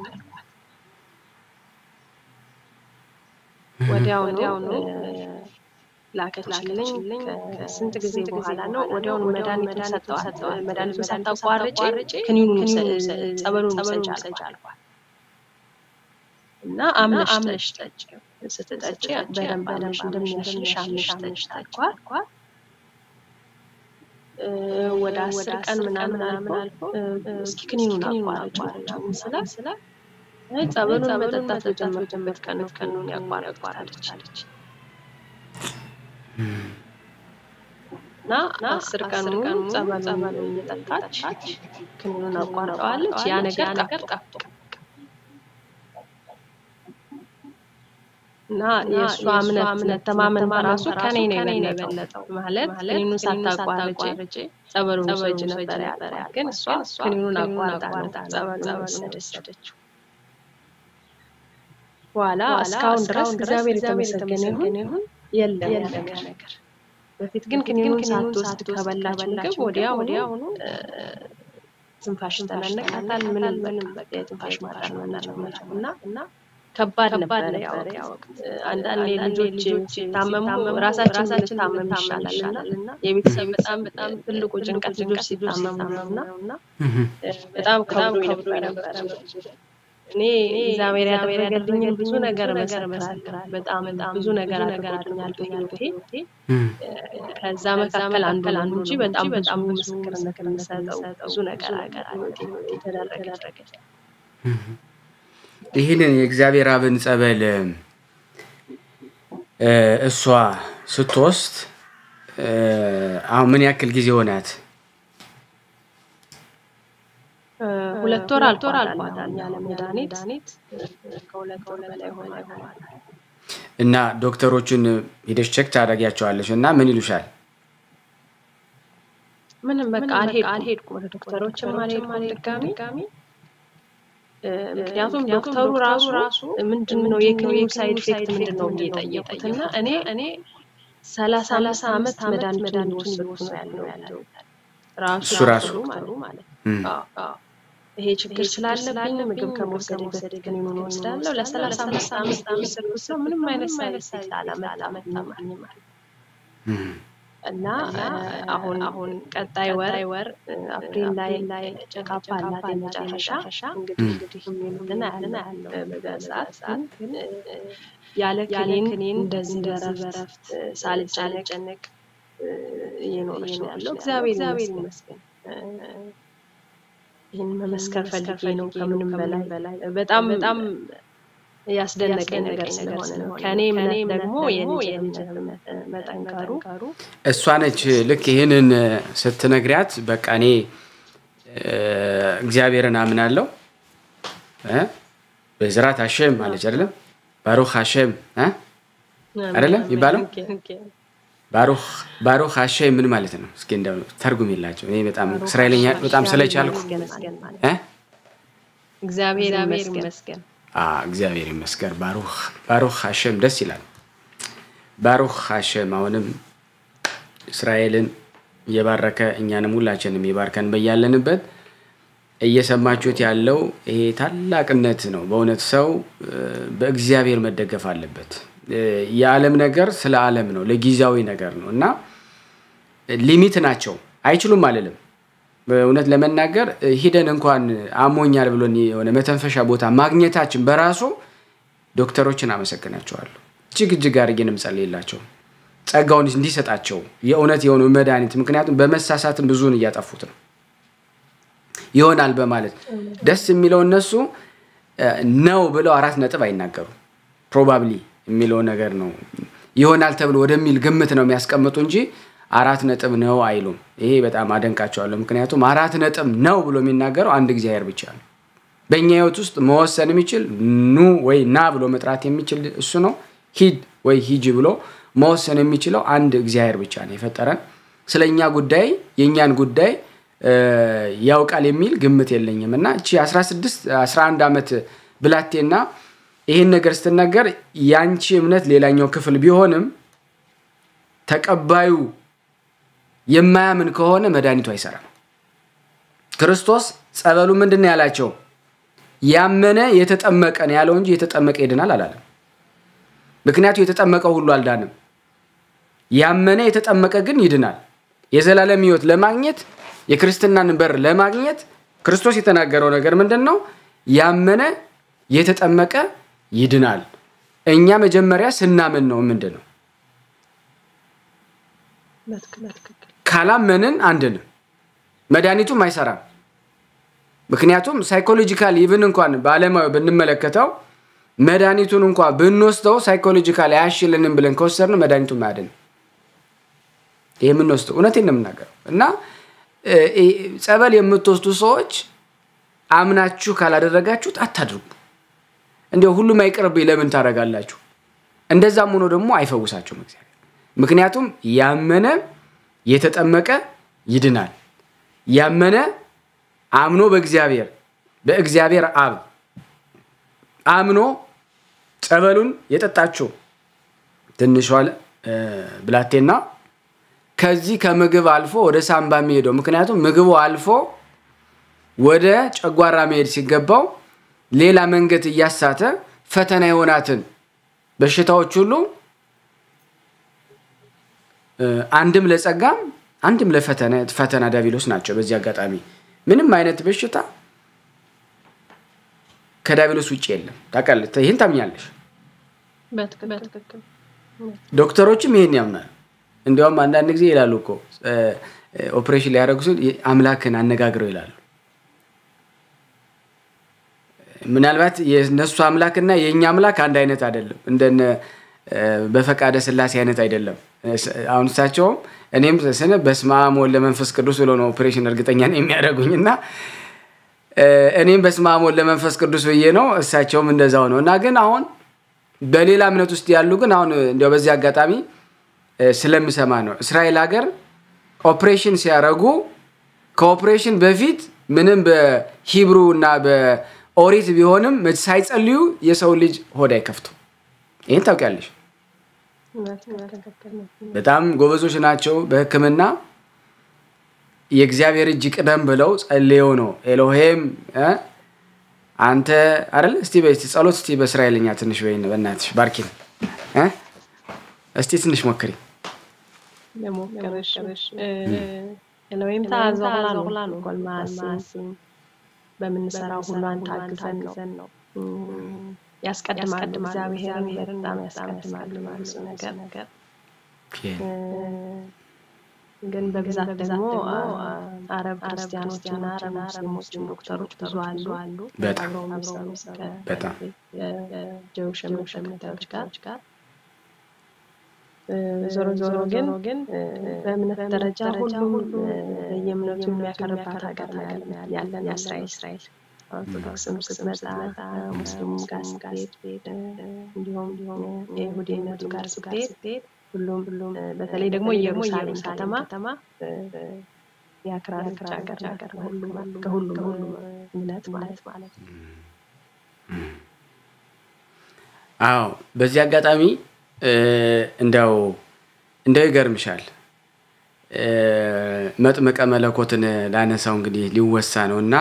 ወዲያውኑ ላከችልኝ። ከስንት ጊዜ በኋላ ነው ወዲያውኑ መድኃኒቱን ሰጠዋት። መድኃኒቱን ሳታቋርጪ ክኒኑን ጸበሉን ውሰጅ አልኳት እና አምነሽ አምነሽ ጠጪ፣ ስትጠጪ በደንብ አምነሽ እንደሚያሽልሽ አምነሽ ጠጪ አልኳት። ወደ አስር ቀን ምናምን አልፎ እስኪ ክኒኑን አቋርጪ ስላት ስላት ጸበሉን መጠጣት በጀመርኩበት ቀን ቀኑን ያቋረጥኩት አለች እና አስር ቀን ሙሉ ጸበሉን እየጠጣች ክኒኑን አቋርጠዋለች። ያ ነገር ጠፍቶ እና የእሷ እምነት መተማመን በራሱ ከኔ ነው የበለጠው። ማለት ክኒኑን ሳታቋርጭ ጸበሉን ውሰጅ ነበር ያላት፣ ግን እሷ ክኒኑን አቋርጣ ነው ጸበሉን ወሰደችው። በኋላ እስካሁን ድረስ እግዚአብሔር የተመሰገነ ይሁን የለም ያ ነገር። በፊት ግን ክኒኑን ሳትወስድ ከበላች ምግብ ወዲያ ወዲያውኑ ትንፋሽ ተናነቃታል። ምንም ምንም በቃ የትንፋሽ ማጠር መናቸው እና እና ከባድ ነበረ ያ ወቅት። አንዳንድ ልጆች ሲታመሙ ራሳችን ልታመም ይሻላል እና የቤተሰብ በጣም በጣም ትልቁ ጭንቀት ልጆች ሲታመሙ ነው እና በጣም ከብዶ ነበረ እኔ እግዚአብሔር ያደረገልኝን ብዙ ነገር መሰክራለሁ። በጣም ብዙ ነገር አድርጎልኛል በህይወቴ። ከዛ መካከል አንዱ አንዱ እንጂ በጣም በጣም ምስክርነት የምሰጠው ብዙ ነገር አገር የተደረገ ይህንን የእግዚአብሔር አብን ጸበል እሷ ስትወስድ አሁን ምን ያክል ጊዜ ሆናት? ሁለት ወር አልፎር አልፏታል። ያለ መድኃኒት ከሁለት ወር በላይ ሆነ ይሆናል። እና ዶክተሮችን ሄደሽ ቼክ ታደርጊያቸዋለሽ እና ምን ይሉሻል? ምንም በቃ አልሄድኩም፣ ወደ ዶክተሮችም አልሄድኩም ድጋሚ። ምክንያቱም ዶክተሩ ራሱ ራሱ ምንድን ነው የክኒኑ ሳይድ ኢፌክት ምንድን ነው እየጠየቁት እና እኔ እኔ ሰላሳ አምስት ዓመት መድኃኒቱን እየወሰድኩ ነው ያለው ራሱ ራሱ ማለት ነው ይሄ ችግር ስላለብኝ ምግብ ከመውሰድ በፊት ክኒኑን ወስዳለሁ። ለሰላሳ አምስት ዓመት የወሰድኩት ነው ምንም አይነት ሳይድ ኢፌክት አላመጣም እና አሁን አሁን ቀጣይ ወር ወር አፕሪል ላይ ላይ ጨካፓ አላት የመጨረሻ እንግዲህ እንግዲህ የሚሉትን ያለን ያለው በሰዓት ግን ያለ ክኒን እንደዚህ በረፍት ሳልጨነቅ እየኖረች ነው ያለው። እግዚአብሔር ይመስገን። ይህን መመስከር ፈልጌ ነው ከምንም በላይ በላይ በጣም በጣም ያስደነቀኝ ነገር ስለሆነ ነው። ከእኔ እምነት ደግሞ የልጅ እምነት መጠንከሩ እሷ ነች። ልክ ይህንን ስትነግሪያት በቃ እኔ እግዚአብሔርን አምናለሁ በዝራት ሀሸም አለች አይደለም? ባሩክ ሀሸም አይደለም የሚባለው ባሩክ ሀሸም ምን ማለት ነው? እስኪ እንደው ተርጉም የላቸው እኔ በጣም እስራኤልኛ በጣም ስለቻልኩ እግዚአብሔር ይመስገን። እግዚአብሔር ይመስገን። ባሩክ ባሩክ ሀሸም ደስ ይላል። ባሩክ ሀሸም አሁንም እስራኤልን እየባረከ እኛንም ሁላችንም የባርከን በያለንበት እየሰማችሁት ያለው ይሄ ታላቅነት ነው። በእውነት ሰው በእግዚአብሔር መደገፍ አለበት። የዓለም ነገር ስለ ዓለም ነው፣ ለጊዜያዊ ነገር ነው እና ሊሚት ናቸው። አይችሉም አልልም። በእውነት ለመናገር ሂደን እንኳን አሞኛል ብሎን የሆነ መተንፈሻ ቦታ ማግኘታችን በራሱ ዶክተሮችን አመሰግናቸዋለሁ። እጅግ እጅግ አድርጌን የምጸልይላቸው ጸጋውን እንዲሰጣቸው የእውነት የሆኑ መድኃኒት። ምክንያቱም በመሳሳትም ብዙውን እያጠፉት ነው ይሆናል በማለት ደስ የሚለው እነሱ ነው ብለው አራት ነጥብ አይናገሩም። ፕሮባብሊ የሚለው ነገር ነው ይሆናል ተብሎ ወደሚል ግምት ነው የሚያስቀምጡ እንጂ አራት ነጥብ ነው አይሉም። ይሄ በጣም አደንቃቸዋለሁ። ምክንያቱም አራት ነጥብ ነው ብሎ የሚናገረው አንድ እግዚአብሔር ብቻ ነው። በእኛ ህይወት ውስጥ መወሰን የሚችል ኑ ወይ ና ብሎ መጥራት የሚችል እሱ ነው። ሂድ ወይ ሂጂ ብሎ መወሰን የሚችለው አንድ እግዚአብሔር ብቻ ነው የፈጠረን። ስለ እኛ ጉዳይ የእኛን ጉዳይ ያውቃል የሚል ግምት የለኝም እና እቺ 16 11 ዓመት ብላቴና ይህን ነገር ስትናገር ያንቺ እምነት ሌላኛው ክፍል ቢሆንም ተቀባዩ የማያምን ከሆነ መድኃኒቱ አይሰራም። ክርስቶስ ጸበሉ ምንድን ነው ያላቸው? ያመነ የተጠመቀ ነው ያለው እንጂ የተጠመቀ ይድናል አላለም። ምክንያቱ የተጠመቀው ሁሉ አልዳንም። ያመነ የተጠመቀ ግን ይድናል። የዘላለም ሕይወት ለማግኘት የክርስትናን በር ለማግኘት ክርስቶስ የተናገረው ነገር ምንድን ነው? ያመነ የተጠመቀ ይድናል። እኛ መጀመሪያ ስናምን ነው ምንድን ነው ካላመንን አንድንም መድኃኒቱም አይሰራም። ምክንያቱም ሳይኮሎጂካል ኢቭን እንኳን በዓለማዊ ብንመለከተው መድኃኒቱን እንኳ ብንወስደው ሳይኮሎጂካል አያሽልንም ብለን ከወሰድን መድኃኒቱን አያድንም። ይህ የምንወስደው እውነቴን ነው የምናገረው እና ጸበል የምትወስዱ ሰዎች አምናችሁ ካላደረጋችሁት አታድርጉ። እንዲያው ሁሉም አይቅርብኝ ለምን ታደርጋላችሁ? እንደዛም ሆኖ ደግሞ አይፈውሳችሁም እግዚአብሔር። ምክንያቱም ያመነ የተጠመቀ ይድናል። ያመነ አምኖ በእግዚአብሔር በእግዚአብሔር አብ አምኖ ጸበሉን የጠጣችው ትንሿ ብላቴና ከዚህ ከምግብ አልፎ ወደ ሳምባ የሚሄደው ምክንያቱም ምግቡ አልፎ ወደ ጨጓራ መሄድ ሲገባው ሌላ መንገድ እያሳተ ፈተና የሆናትን በሽታዎች ሁሉ አንድም ለጸጋም አንድም ለፈተና ዲያብሎስ ናቸው። በዚህ አጋጣሚ ምንም አይነት በሽታ ከዲያብሎስ ውጭ የለም። ታውቃለህ፣ ይህን ታምኛለሽ። ዶክተሮችም ይህን ያምናል። እንዲያውም አንዳንድ ጊዜ ይላሉ እኮ ኦፕሬሽን ሊያደርጉ ሲል አምላክን አነጋግረው ይላሉ። ምናልባት የነሱ አምላክና የእኛ አምላክ አንድ አይነት አይደለም። እንደነ በፈቃደ ስላሴ አይነት አይደለም። አሁን እሳቸውም እኔም ስነ በስመ አብ ወወልድ ወመንፈስ ቅዱስ ብሎ ነው ኦፕሬሽን እርግጠኛ ነው የሚያደርጉኝ እና እኔም በስመ አብ ወወልድ ወመንፈስ ቅዱስ ብዬ ነው እሳቸውም እንደዛው ነው እና ግን አሁን በሌላ እምነት ውስጥ ያሉ ግን አሁን እንዲያው በዚህ አጋጣሚ ስለምሰማ ነው እስራኤል ሀገር ኦፕሬሽን ሲያደርጉ ከኦፕሬሽን በፊት ምንም በሂብሩ እና በኦሪት ቢሆንም ሳይጸልዩ የሰው ልጅ ሆድ አይከፍቱ። ይህን ታውቂያለሽ። በጣም ጎበዞች ናቸው በሕክምና የእግዚአብሔር እጅ ቅደም ብለው ጸልየው ነው ኤሎሄም አንተ አይደል? እስቲ በይ ጸሎት እስቲ በእስራኤልኛ ትንሽ በይ በእናትሽ ባርኪን እስቲ ትንሽ ሞክሪ። ኤሎሄም ታዘላ ነው ጎልማስን በምንሰራው ሁሉ አንተ አግዘን ነው ያስቀድማል። እግዚአብሔርን በጣም ያስቀድማል ብዙ ነገር ግን በብዛት ደግሞ አረብ ክርስቲያኖችና አረብ ሙስሊሞችን ዶክተሮች ብዙ አሉ አሉ አብረው የሚሰሩ ከጀውሽ እምነት ተከታዮች ጋር ዞሮ ዞሮ ግን በእምነት ደረጃ ሁሉም በየእምነቱ የሚያከርባት ሀገር ያለን እስራኤል ኦርቶዶክስም ስትመጣ ሙስሊሙም ጋር ስትሄድ እንዲሁም የይሁዲነቱ ጋር ስትሄድ ሁሉም በተለይ ደግሞ ኢየሩሳሌም ከተማ የአክራሪዎች ሀገር ሀገር ከሁሉም እምነት ማለት ማለት ነው። አዎ በዚህ አጋጣሚ እንደው እንደው ይገርምሻል መጥምቀ መለኮትን ላነሳው እንግዲህ ሊወሳ ነው እና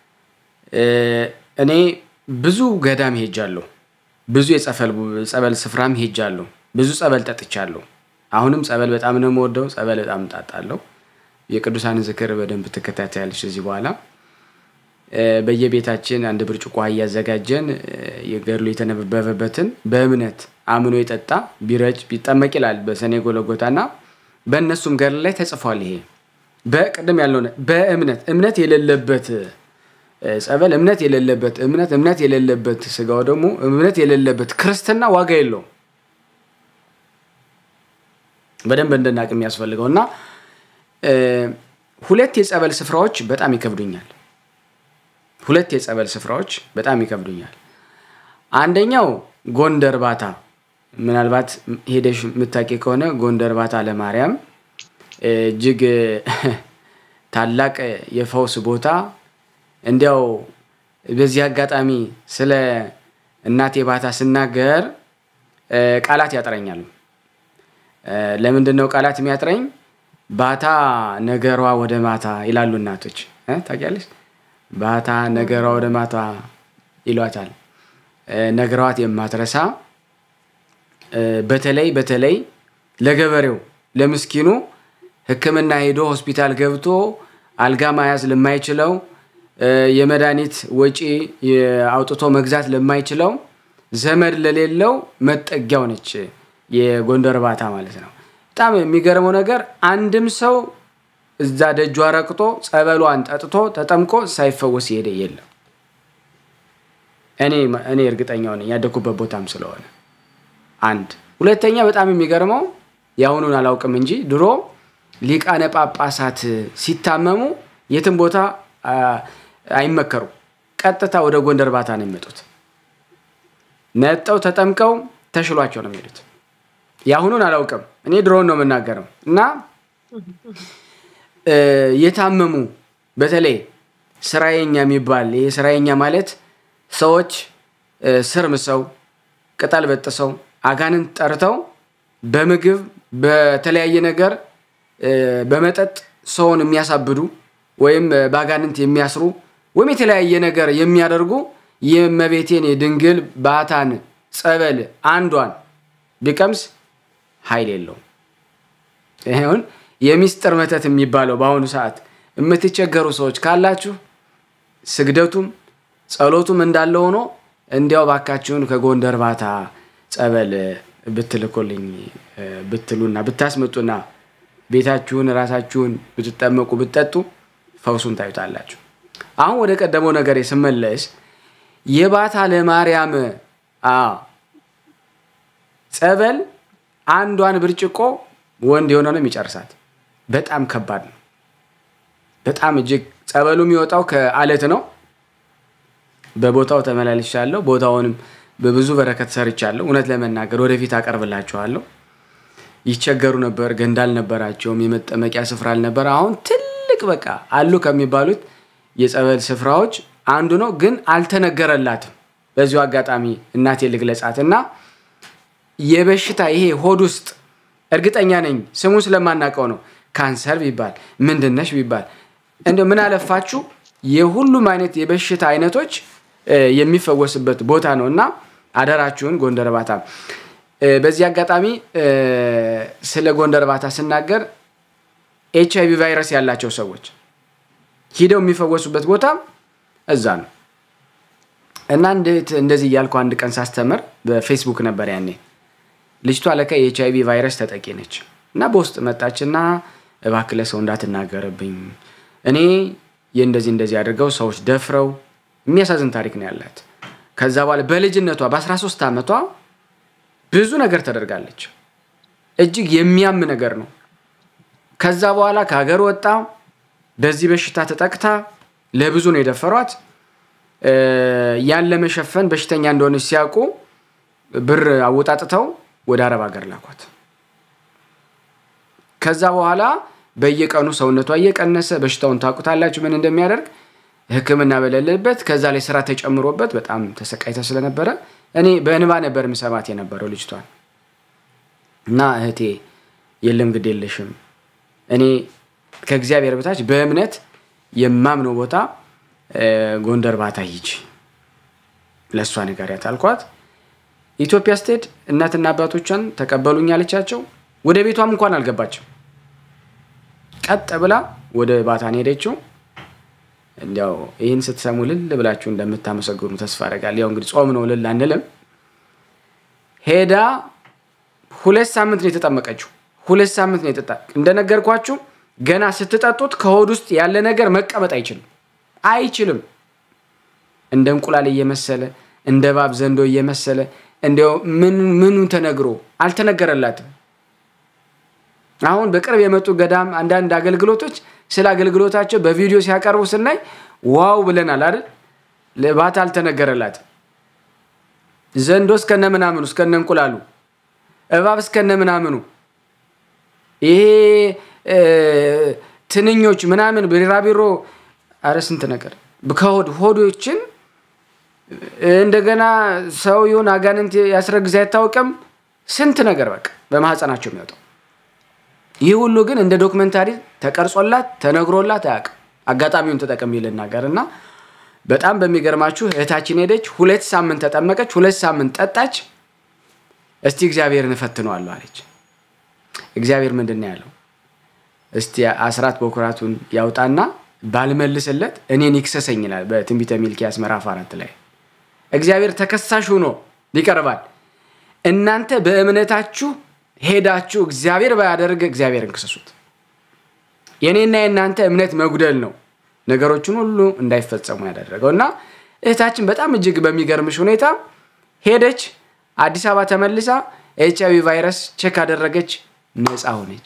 እኔ ብዙ ገዳም ሄጃለሁ። ብዙ የጸበል ስፍራም ሄጃለሁ። ብዙ ጸበል ጠጥቻለሁ። አሁንም ጸበል በጣም ነው የምወደው። ጸበል በጣም እጣጣለሁ። የቅዱሳን ዝክር በደንብ ትከታተያለች እዚህ በኋላ በየቤታችን አንድ ብርጭቆ ውሃ እያዘጋጀን የገድሉ የተነበበበትን በእምነት አምኖ የጠጣ ቢረጭ ቢጠመቅ ይላል በሰኔ ጎለጎታ እና በእነሱም ገድል ላይ ተጽፏል። ይሄ በቅድም ያለው በእምነት እምነት የሌለበት ጸበል እምነት የሌለበት እምነት እምነት የሌለበት ስጋው ደግሞ እምነት የሌለበት ክርስትና ዋጋ የለውም። በደንብ እንድናቅ የሚያስፈልገው እና ሁለት የጸበል ስፍራዎች በጣም ይከብዱኛል። ሁለት የጸበል ስፍራዎች በጣም ይከብዱኛል። አንደኛው ጎንደር ባታ፣ ምናልባት ሄደሽ የምታውቂ ከሆነ ጎንደር ባታ ለማርያም እጅግ ታላቅ የፈውስ ቦታ እንዲያው በዚህ አጋጣሚ ስለ እናቴ ባታ ስናገር ቃላት ያጥረኛል። ለምንድን ነው ቃላት የሚያጥረኝ? ባታ ነገሯ ወደ ማታ ይላሉ እናቶች። ታውቂያለሽ? ባታ ነገሯ ወደ ማታ ይሏታል። ነግረዋት የማትረሳ በተለይ በተለይ ለገበሬው ለምስኪኑ ሕክምና ሄዶ ሆስፒታል ገብቶ አልጋ መያዝ ለማይችለው የመድኃኒት ወጪ አውጥቶ መግዛት ለማይችለው ዘመድ ለሌለው መጠጊያው ነች የጎንደር ባታ ማለት ነው። በጣም የሚገርመው ነገር አንድም ሰው እዛ ደጇ ረቅጦ ጸበሏን ጠጥቶ ተጠምቆ ሳይፈወስ የሄደ የለም። እኔ እኔ እርግጠኛው ነኝ ያደኩበት ቦታም ስለሆነ አንድ ሁለተኛ በጣም የሚገርመው የአሁኑን አላውቅም እንጂ ድሮ ሊቃነ ጳጳሳት ሲታመሙ የትም ቦታ አይመከሩም። ቀጥታ ወደ ጎንደር ባታ ነው የሚመጡት። መጠው ተጠምቀው ተሽሏቸው ነው የሚሄዱት። የአሁኑን አላውቅም እኔ ድሮውን ነው የምናገረው። እና የታመሙ በተለይ ስራየኛ የሚባል ይህ ስራየኛ ማለት ሰዎች ስር ምሰው ቅጠል በጥሰው አጋንንት ጠርተው በምግብ በተለያየ ነገር በመጠጥ ሰውን የሚያሳብዱ ወይም በአጋንንት የሚያስሩ ወይም የተለያየ ነገር የሚያደርጉ የእመቤቴን የድንግል ባታን ጸበል አንዷን ቢቀምስ ኃይል የለውም። ይሁን የሚስጥር መተት የሚባለው በአሁኑ ሰዓት የምትቸገሩ ሰዎች ካላችሁ ስግደቱም ጸሎቱም እንዳለ ሆኖ እንዲያው ባካችሁን ከጎንደር ባታ ጸበል ብትልኮልኝ ብትሉና ብታስመጡና ቤታችሁን ራሳችሁን ብትጠመቁ ብትጠጡ ፈውሱን ታዩታላችሁ። አሁን ወደ ቀደመው ነገር ስመለስ የባታ ለማርያም ጸበል አንዷን ብርጭቆ ወንድ የሆነ ነው የሚጨርሳት። በጣም ከባድ ነው። በጣም እጅግ ጸበሉ የሚወጣው ከአለት ነው። በቦታው ተመላልሻለሁ። ቦታውንም በብዙ በረከት ሰርቻለሁ። እውነት ለመናገር ወደፊት አቀርብላችኋለሁ። ይቸገሩ ነበር፣ ገንዳ አልነበራቸውም፣ የመጠመቂያ ስፍራ አልነበረ። አሁን ትልቅ በቃ አሉ ከሚባሉት የጸበል ስፍራዎች አንዱ ነው፣ ግን አልተነገረላትም። በዚሁ አጋጣሚ እናቴ ልግለጻት እና የበሽታ ይሄ ሆድ ውስጥ እርግጠኛ ነኝ ስሙ ስለማናውቀው ነው። ካንሰር ቢባል ምንድነሽ ቢባል እንደ ምን አለፋችሁ የሁሉም አይነት የበሽታ አይነቶች የሚፈወስበት ቦታ ነው እና አደራችሁን ጎንደር ባታ። በዚህ አጋጣሚ ስለ ጎንደር ባታ ስናገር ኤች አይቪ ቫይረስ ያላቸው ሰዎች ሂደው የሚፈወሱበት ቦታ እዛ ነው እና እንዴት እንደዚህ እያልኩ አንድ ቀን ሳስተምር በፌስቡክ ነበር ያኔ ልጅቷ ለካ የኤች አይቪ ቫይረስ ተጠቂ ነች እና በውስጥ መጣችና እባክህ ለሰው እንዳትናገርብኝ እኔ የእንደዚህ እንደዚህ አድርገው ሰዎች ደፍረው የሚያሳዝን ታሪክ ነው ያላት። ከዛ በኋላ በልጅነቷ በ13 ዓመቷ ብዙ ነገር ተደርጋለች። እጅግ የሚያም ነገር ነው። ከዛ በኋላ ከሀገር ወጣ። በዚህ በሽታ ተጠቅታ ለብዙ ነው የደፈሯት። ያን ለመሸፈን በሽተኛ እንደሆነች ሲያውቁ ብር አወጣጥተው ወደ አረብ ሀገር ላኳት። ከዛ በኋላ በየቀኑ ሰውነቷ እየቀነሰ በሽታውን ታውቁታላችሁ ምን እንደሚያደርግ ሕክምና በሌለበት ከዛ ላይ ስራ ተጨምሮበት በጣም ተሰቃይታ ስለነበረ እኔ በእንባ ነበር ምሰማት የነበረው ልጅቷን እና እህቴ የለም ግድ የለሽም እኔ ከእግዚአብሔር በታች በእምነት የማምነው ቦታ ጎንደር ባታ ሂጂ ለእሷ ንገሪያት አልኳት። ኢትዮጵያ ስትሄድ እናትና አባቶቿን ተቀበሉኝ አለቻቸው። ወደ ቤቷም እንኳን አልገባቸው። ቀጥ ብላ ወደ ባታን ሄደችው። እንዲያው ይህን ስትሰሙ ልል ብላችሁ እንደምታመሰግኑ ተስፋ አደርጋለሁ። ያው እንግዲህ ጾም ነው ልል አንልም። ሄዳ ሁለት ሳምንት ነው የተጠመቀችው። ሁለት ሳምንት ነው የጠጣ እንደነገርኳችሁ ገና ስትጠጡት ከሆድ ውስጥ ያለ ነገር መቀመጥ አይችልም አይችልም። እንደ እንቁላል እየመሰለ እንደ እባብ ዘንዶ እየመሰለ እንዲያው ምኑ ተነግሮ አልተነገረላትም። አሁን በቅርብ የመጡ ገዳም አንዳንድ አገልግሎቶች ስለ አገልግሎታቸው በቪዲዮ ሲያቀርቡ ስናይ ዋው ብለናል አይደል? ባታ አልተነገረላትም። ዘንዶ እስከነ ምናምኑ እስከነ እንቁላሉ፣ እባብ እስከነ ምናምኑ፣ ይሄ ትንኞች ምናምን ቢራቢሮ፣ አረ ስንት ነገር ከሆድ ሆዶችን እንደገና ሰው ይሁን አጋንንት ያስረግዝ አይታወቅም። ስንት ነገር በቃ በማህፀናቸው የሚወጣው ይህ ሁሉ ግን እንደ ዶክመንታሪ ተቀርጾላት ተነግሮላት አያውቅም። አጋጣሚውን ተጠቅሜ ልናገር እና በጣም በሚገርማችሁ እህታችን ሄደች፣ ሁለት ሳምንት ተጠመቀች፣ ሁለት ሳምንት ጠጣች። እስቲ እግዚአብሔርን እፈትነዋለሁ አለች። እግዚአብሔር ምንድን ነው ያለው? እስቲ አስራት በኩራቱን ያውጣና ባልመልስለት እኔን ይክሰሰኝ ይላል በትንቢተ ሚልኪያስ ምዕራፍ አራት ላይ እግዚአብሔር ተከሳሽ ሆኖ ይቀርባል። እናንተ በእምነታችሁ ሄዳችሁ እግዚአብሔር ባያደርግ እግዚአብሔርን ክሰሱት። የእኔና የእናንተ እምነት መጉደል ነው ነገሮችን ሁሉ እንዳይፈጸሙ ያደረገው እና እህታችን በጣም እጅግ በሚገርምሽ ሁኔታ ሄደች፣ አዲስ አበባ ተመልሳ ኤች አይቪ ቫይረስ ቼክ አደረገች፣ ነፃ ሆነች።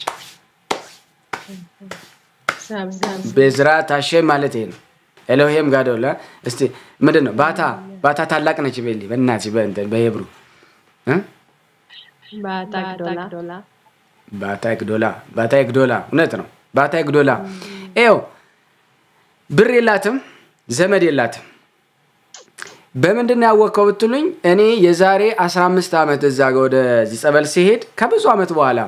ቤዝራት ሃሼም ማለት ይሄ ነው። ኤሎሄም ጋዶላ እስቲ ምንድን ነው? ባታ ባታ ታላቅ ነች ቤሊ በእናትሽ በእንትን በሄብሩ ባታ ግዶላ ባታ ግዶላ እውነት ነው። ባታ ግዶላ ይኸው ብር የላትም ዘመድ የላትም። በምንድን ነው ያወቅከው ብትሉኝ እኔ የዛሬ 15 ዓመት እዛ ወደዚህ ጸበል ሲሄድ ከብዙ ዓመት በኋላ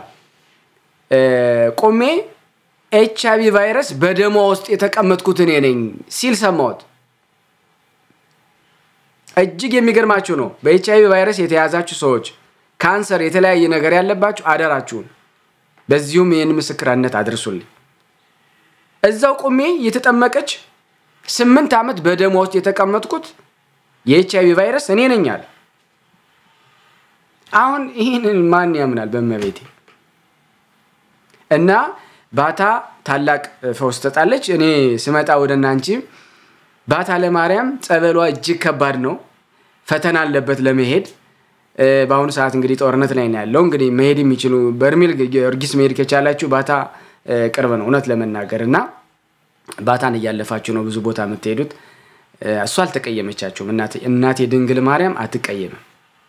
ቆሜ ኤች አይቪ ቫይረስ በደሟ ውስጥ የተቀመጥኩት እኔ ነኝ ሲል ሰማሁት። እጅግ የሚገርማችሁ ነው። በኤች አይቪ ቫይረስ የተያዛችሁ ሰዎች፣ ካንሰር፣ የተለያየ ነገር ያለባችሁ አደራችሁን በዚሁም ይህን ምስክርነት አድርሱልኝ። እዛው ቁሜ የተጠመቀች ስምንት ዓመት በደሟ ውስጥ የተቀመጥኩት የኤች አይቪ ቫይረስ እኔ ነኝ አለ። አሁን ይህንን ማን ያምናል? በመቤቴ እና ባታ ታላቅ ፈውስ ትሰጣለች። እኔ ስመጣ ወደ እናንቺ ባታ ለማርያም ጸበሏ እጅግ ከባድ ነው፣ ፈተና አለበት ለመሄድ። በአሁኑ ሰዓት እንግዲህ ጦርነት ላይ ነው ያለው። እንግዲህ መሄድ የሚችሉ በርሜል ጊዮርጊስ መሄድ ከቻላችሁ ባታ ቅርብ ነው እውነት ለመናገር እና ባታን እያለፋችሁ ነው ብዙ ቦታ የምትሄዱት። እሱ አልተቀየመቻችሁም። እናቴ ድንግል ማርያም አትቀየምም፣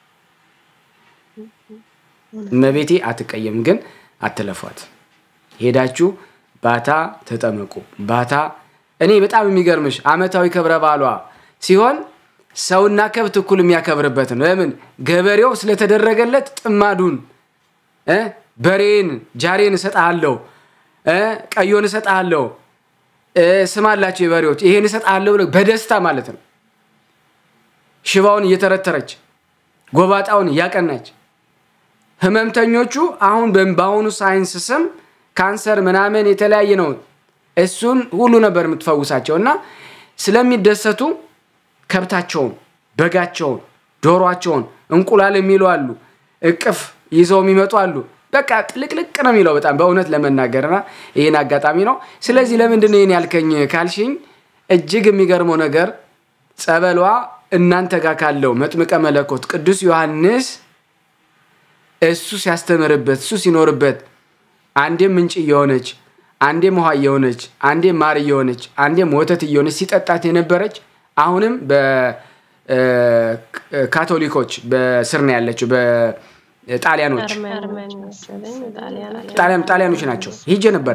እመቤቴ አትቀየም። ግን አትለፏት። ሄዳችሁ ባታ ተጠመቁ። ባታ እኔ በጣም የሚገርምሽ አመታዊ ክብረ በዓሏ ሲሆን ሰውና ከብት እኩል የሚያከብርበት ነው። ለምን ገበሬው ስለተደረገለት ጥማዱን በሬን ጃሬን እሰጥሃለሁ፣ ቀዮን እሰጥሃለሁ፣ ስም አላቸው የበሬዎች ይሄን እሰጥሃለሁ ብለው በደስታ ማለት ነው። ሽባውን እየተረተረች ጎባጣውን እያቀናች ህመምተኞቹ አሁን በአሁኑ ሳይንስ ስም ካንሰር ምናምን የተለያየ ነው። እሱን ሁሉ ነበር የምትፈውሳቸው እና ስለሚደሰቱ ከብታቸውን፣ በጋቸውን፣ ዶሯቸውን እንቁላል የሚሉ አሉ፣ እቅፍ ይዘው የሚመጡ አሉ። በቃ ጥልቅልቅ ነው የሚለው በጣም በእውነት ለመናገርና ይህን አጋጣሚ ነው። ስለዚህ ለምንድን ነው ይህን ያልከኝ ካልሽኝ እጅግ የሚገርመው ነገር ጸበሏ እናንተ ጋር ካለው መጥምቀ መለኮት ቅዱስ ዮሐንስ እሱ ሲያስተምርበት እሱ ሲኖርበት አንዴም ምንጭ እየሆነች አንዴም ውሃ እየሆነች አንዴም ማር እየሆነች አንዴም ወተት እየሆነች ሲጠጣት የነበረች አሁንም በካቶሊኮች በስር ነው ያለችው። በጣሊያኖች ጣሊያኖች ናቸው። ሂጄ ነበረ።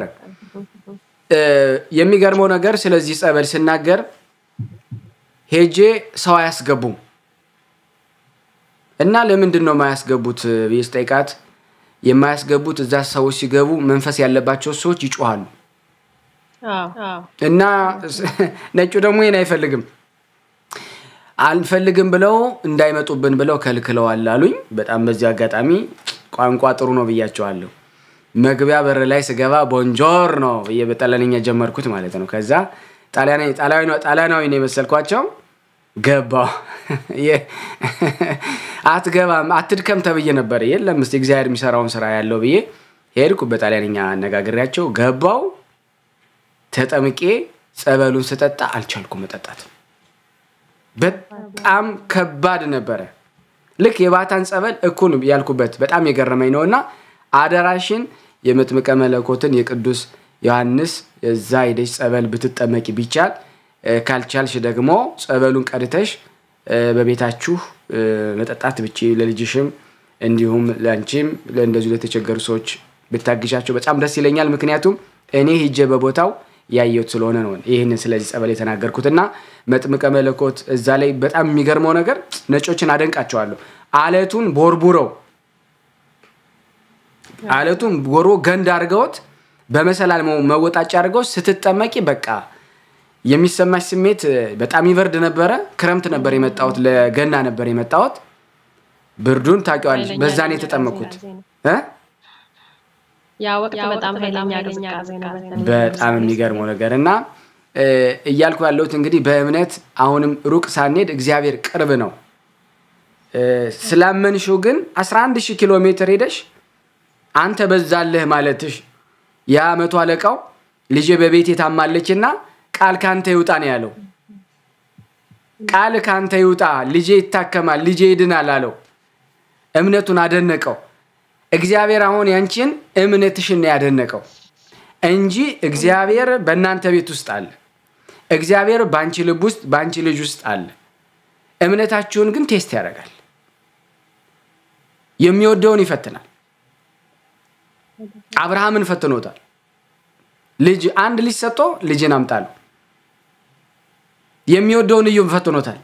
የሚገርመው ነገር ስለዚህ ጸበል ስናገር ሄጄ ሰው አያስገቡም እና ለምንድን ነው የማያስገቡት ብዬ ስጠይቃት የማያስገቡት እዛ ሰዎች ሲገቡ መንፈስ ያለባቸው ሰዎች ይጮሃሉ እና ነጩ ደግሞ ይህን አይፈልግም አንፈልግም ብለው እንዳይመጡብን ብለው ከልክለዋል አሉኝ። በጣም በዚህ አጋጣሚ ቋንቋ ጥሩ ነው ብያቸዋለሁ። መግቢያ በር ላይ ስገባ ቦንጆር ነው ብዬ በጣሊያንኛ ጀመርኩት ማለት ነው። ከዛ ጣሊያናዊ ነው የመሰልኳቸው። ገባው አትገባም አትድከም ተብዬ ነበር። የለም እስኪ እግዚአብሔር የሚሰራውን ስራ ያለው ብዬ ሄድኩ። በጣሊያንኛ አነጋግሬያቸው ገባው። ተጠምቄ ጸበሉን ስጠጣ አልቻልኩም መጠጣት። በጣም ከባድ ነበረ። ልክ የባታን ጸበል እኩል ያልኩበት በጣም የገረመኝ ነው። እና አደራሽን የመጥምቀ መለኮትን የቅዱስ ዮሐንስ የዛ ሄደሽ ጸበል ብትጠመቂ ቢቻል፣ ካልቻልሽ ደግሞ ጸበሉን ቀድተሽ በቤታችሁ መጠጣት ብቻ ለልጅሽም እንዲሁም ለአንቺም እንደዚሁ ለተቸገሩ ሰዎች ብታግዣቸው በጣም ደስ ይለኛል። ምክንያቱም እኔ ሂጄ በቦታው ያየሁት ስለሆነ ነው ይህንን ስለዚህ ጸበል የተናገርኩት። እና መጥምቀ መለኮት እዛ ላይ በጣም የሚገርመው ነገር ነጮችን አደንቃቸዋለሁ። አለቱን ቦርቡረው አለቱን ቦሮ ገንድ አድርገውት በመሰላል መወጣጫ አድርገው ስትጠመቂ በቃ የሚሰማሽ ስሜት በጣም ይበርድ ነበረ። ክረምት ነበር የመጣሁት፣ ለገና ነበር የመጣሁት። ብርዱን ታውቂዋለሽ። በዛ ነው የተጠመኩት። ያ ወቅት በጣም ኃይለኛ ቅዝቃዜ ነው። በጣም የሚገርመው ነገር እና እያልኩ ያለሁት እንግዲህ በእምነት አሁንም ሩቅ ሳንሄድ እግዚአብሔር ቅርብ ነው። ስላመንሽው ግን 11 ሺህ ኪሎ ሜትር ሄደሽ አንተ በዛለህ ማለትሽ ያ መቶ አለቃው ልጄ በቤት የታማለች እና ቃል ከአንተ ይውጣ ነው ያለው። ቃል ከአንተ ይውጣ፣ ልጄ ይታከማል፣ ልጄ ይድናል አለው። እምነቱን አደነቀው። እግዚአብሔር አሁን ያንቺን እምነትሽን ነው ያደነቀው እንጂ እግዚአብሔር በእናንተ ቤት ውስጥ አለ። እግዚአብሔር በአንቺ ልብ ውስጥ በአንቺ ልጅ ውስጥ አለ። እምነታችሁን ግን ቴስት ያደርጋል። የሚወደውን ይፈትናል። አብርሃምን ፈትኖታል። ልጅ አንድ ልጅ ሰጥቶ ልጅን አምጣለሁ። የሚወደውን እዩም ፈትኖታል።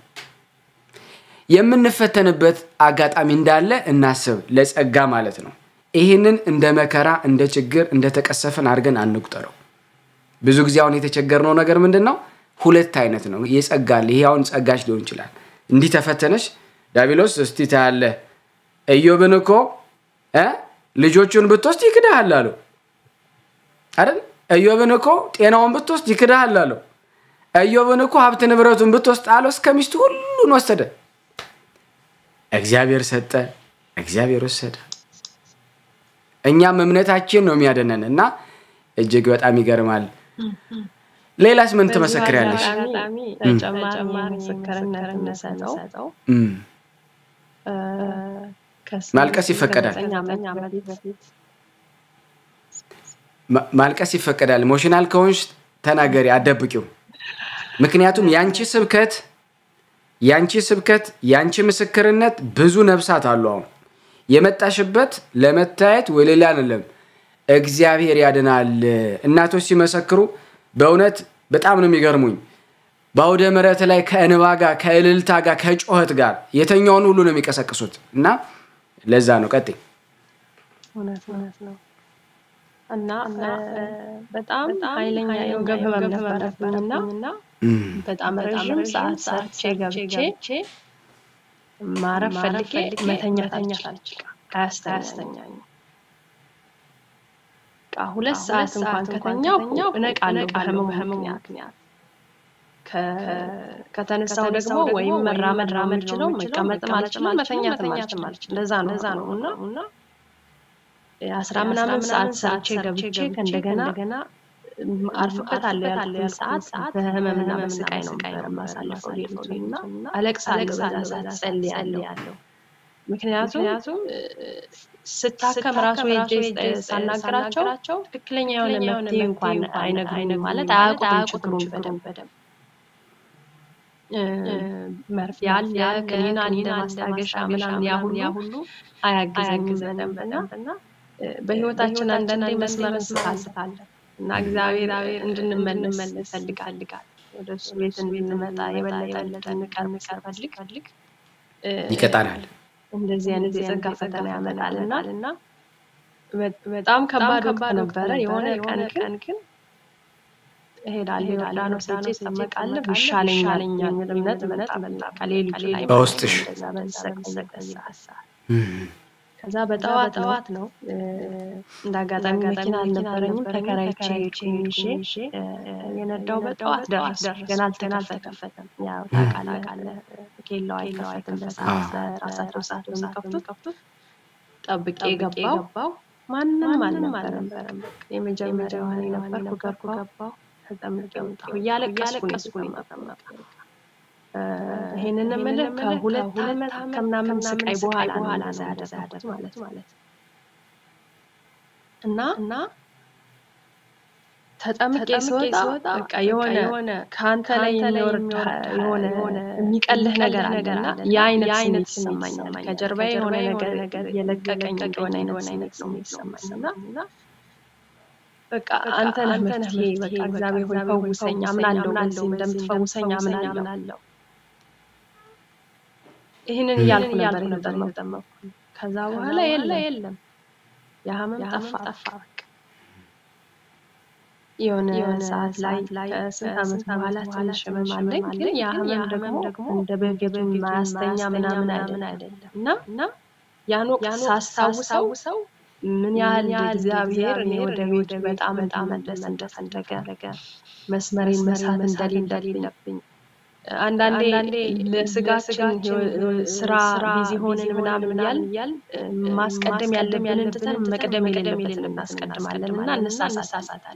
የምንፈተንበት አጋጣሚ እንዳለ እናስብ፣ ለጸጋ ማለት ነው። ይህንን እንደ መከራ፣ እንደ ችግር፣ እንደ ተቀሰፍን አድርገን አንቁጠረው። ብዙ ጊዜ አሁን የተቸገርነው ነገር ምንድን ነው? ሁለት አይነት ነው። የጸጋ አለ። ይሄ አሁን ጸጋሽ ሊሆን ይችላል። እንዲህ ተፈተነሽ ዳቢሎስ እስቲ ታያለህ። ኢዮብን እኮ ልጆቹን ብትወስድ ይክዳሃል አለው አይደል? ኢዮብን እኮ ጤናውን ብትወስድ ይክዳሃል አለው። ኢዮብን እኮ ሀብት ንብረቱን ብትወስድ አለው እስከ ሚስቱ ሁሉን ወሰደ። እግዚአብሔር ሰጠ፣ እግዚአብሔር ወሰደ። እኛም እምነታችን ነው የሚያደነን እና እጅግ በጣም ይገርማል። ሌላስ ምን ትመሰክሪያለሽ? ተጨማሪ ምስክርነት የምሰጠው ማልቀስ ይፈቀዳል። ማልቀስ ይፈቀዳል። ኢሞሽናል ከሆንሽ ተናገሪ፣ አደብቂው። ምክንያቱም ያንቺ ስብከት ያንቺ ስብከት ያንቺ ምስክርነት ብዙ ነፍሳት አሉ። አሁን የመጣሽበት ለመታየት ወይ ሌላ አይደለም። እግዚአብሔር ያድናል። እናቶች ሲመሰክሩ በእውነት በጣም ነው የሚገርሙኝ። በአውደ ምሕረት ላይ ከእንባ ጋር ከእልልታ ጋር ከጮኸት ጋር የተኛውን ሁሉ ነው የሚቀሰቅሱት እና ለዛ ነው ቀጥይ። እውነት ነው እና በጣም ኃይለኛ የወገብ ህመም ነበረብኝና በጣም ረዥም ሰዓት ሰርቼ ገብቼ ማረፍ ፈልጌ መተኛት አልችልም። አያስተኛኝ ሁለት ሰዓት እንኳን ከተኛው እነቃለሁ በህመሙ ምክንያት። ከተነሳው ደግሞ ወይም መራመድ ራመድ ችለው መቀመጥም አልችልም መተኛትም አልችልም። እንደዛ ነው ዛ ነው እና አስራ ምናምን ሰዓት ሰርቼ ገብቼ ከእንደገና አርፍበታለሁ ያልኩትን ሰዓት በህመምና በስቃይ ነው የማሳልፈው ሌሊቱን እና አለቅሳለሁ፣ በዛ ሰዓት ጸልያለሁ። ምክንያቱም ስታከም ራሱ ሄጄ ሳናገራቸው ትክክለኛ የሆነ መፍትሄ እንኳን አይነግሩኝም፣ ማለት አያውቁትም ችግሩን በደንብ መርፌ አለ፣ ክኒን አለ፣ ማስታገሻ ምናምን ያ ሁሉ አያግዘኝም በደንብ እና በህይወታችን አንዳንዴ መስመር እንስታለን እና እግዚአብሔር እንድንመለስ ይፈልጋል። ወደ እሱ ቤት እንድንመጣ የበለጠ እንቀርብ ሲፈልግ ይቀጣናል። እንደዚህ አይነት የጸጋ ፈተና ያመጣልና እና በጣም ከባድ ወቅት ነበረ። የሆነ ቀን ግን እሄዳለሁ ዮርዳኖስ ሄጄ እጠመቃለሁ ይሻለኛል የሚል እምነት መጣ። ከሌሊቱ ላይ በውስጥሽ ከዛ በጠዋት ጠዋት ነው እንደ አጋጣሚ መኪና አልነበረኝም። ተከራይቼ ይዤ የነዳው በጠዋት ደረስ ገና አልተከፈተም። ያው ታውቃለህ ኬላው አይከፈትም በሰዓት በራሳቸው ሰዓት የሚከፍቱት ጠብቄ ገባው። ማንም አልነበረም። የመጀመሪያዋ እኔ ነበርኩ። ገባው ተጠምቄ ወጣሁ። እያለቀስኩ ነው የመጣው። ይሄንን የምልህ ከሁለት ዓመት ከምናምን ስቃይ በኋላ በኋላ ነው ያደረኩት ማለት ማለት እና እና ተጠምቄ ስወጣ በቃ የሆነ ከአንተ ላይ የሚወርድ የሆነ የሚቀልህ ነገር አለና የአይነት ስሜት ይሰማኛል። ከጀርባዬ የሆነ ነገር ነገር የለቀቀኝ እንደሆነ አይነት ስሜት ነው የሚሰማኝ እና በቃ አንተ ነህ መፍትሄ። በቃ እግዚአብሔር ሆይ ፈውሰኝ፣ አምናለሁ በዚህ እንደምትፈውሰኝ አምናለሁ። ይህንን እያልኩ ነበር የተጠመኩ። ከዛ በኋላ የለም ያ ህመም ጠፋ ጠፋ። የሆነ ሰዓት ላይ ከስንት ዓመት በኋላ ትንሽ ህመም አለኝ፣ ግን ያ ህመም ደግሞ እንደ በፊቱ ማያስተኛ ምናምን አይደለም እና እና ያን ወቅት ሳስታውሰው ምን ያህል እግዚአብሔር እኔ ወደ ቤቱ በጣም በጣም መለስ እንደፈለገ መስመሬን መሳት እንደሌለብኝ አንዳንዴ ለስጋችን ስራ ቢዚ ሆንን ምናምን እያል ማስቀደም ያለብንን ትተን መቅደም የሌለበትን እናስቀድማለን እና እንሳሳታለን።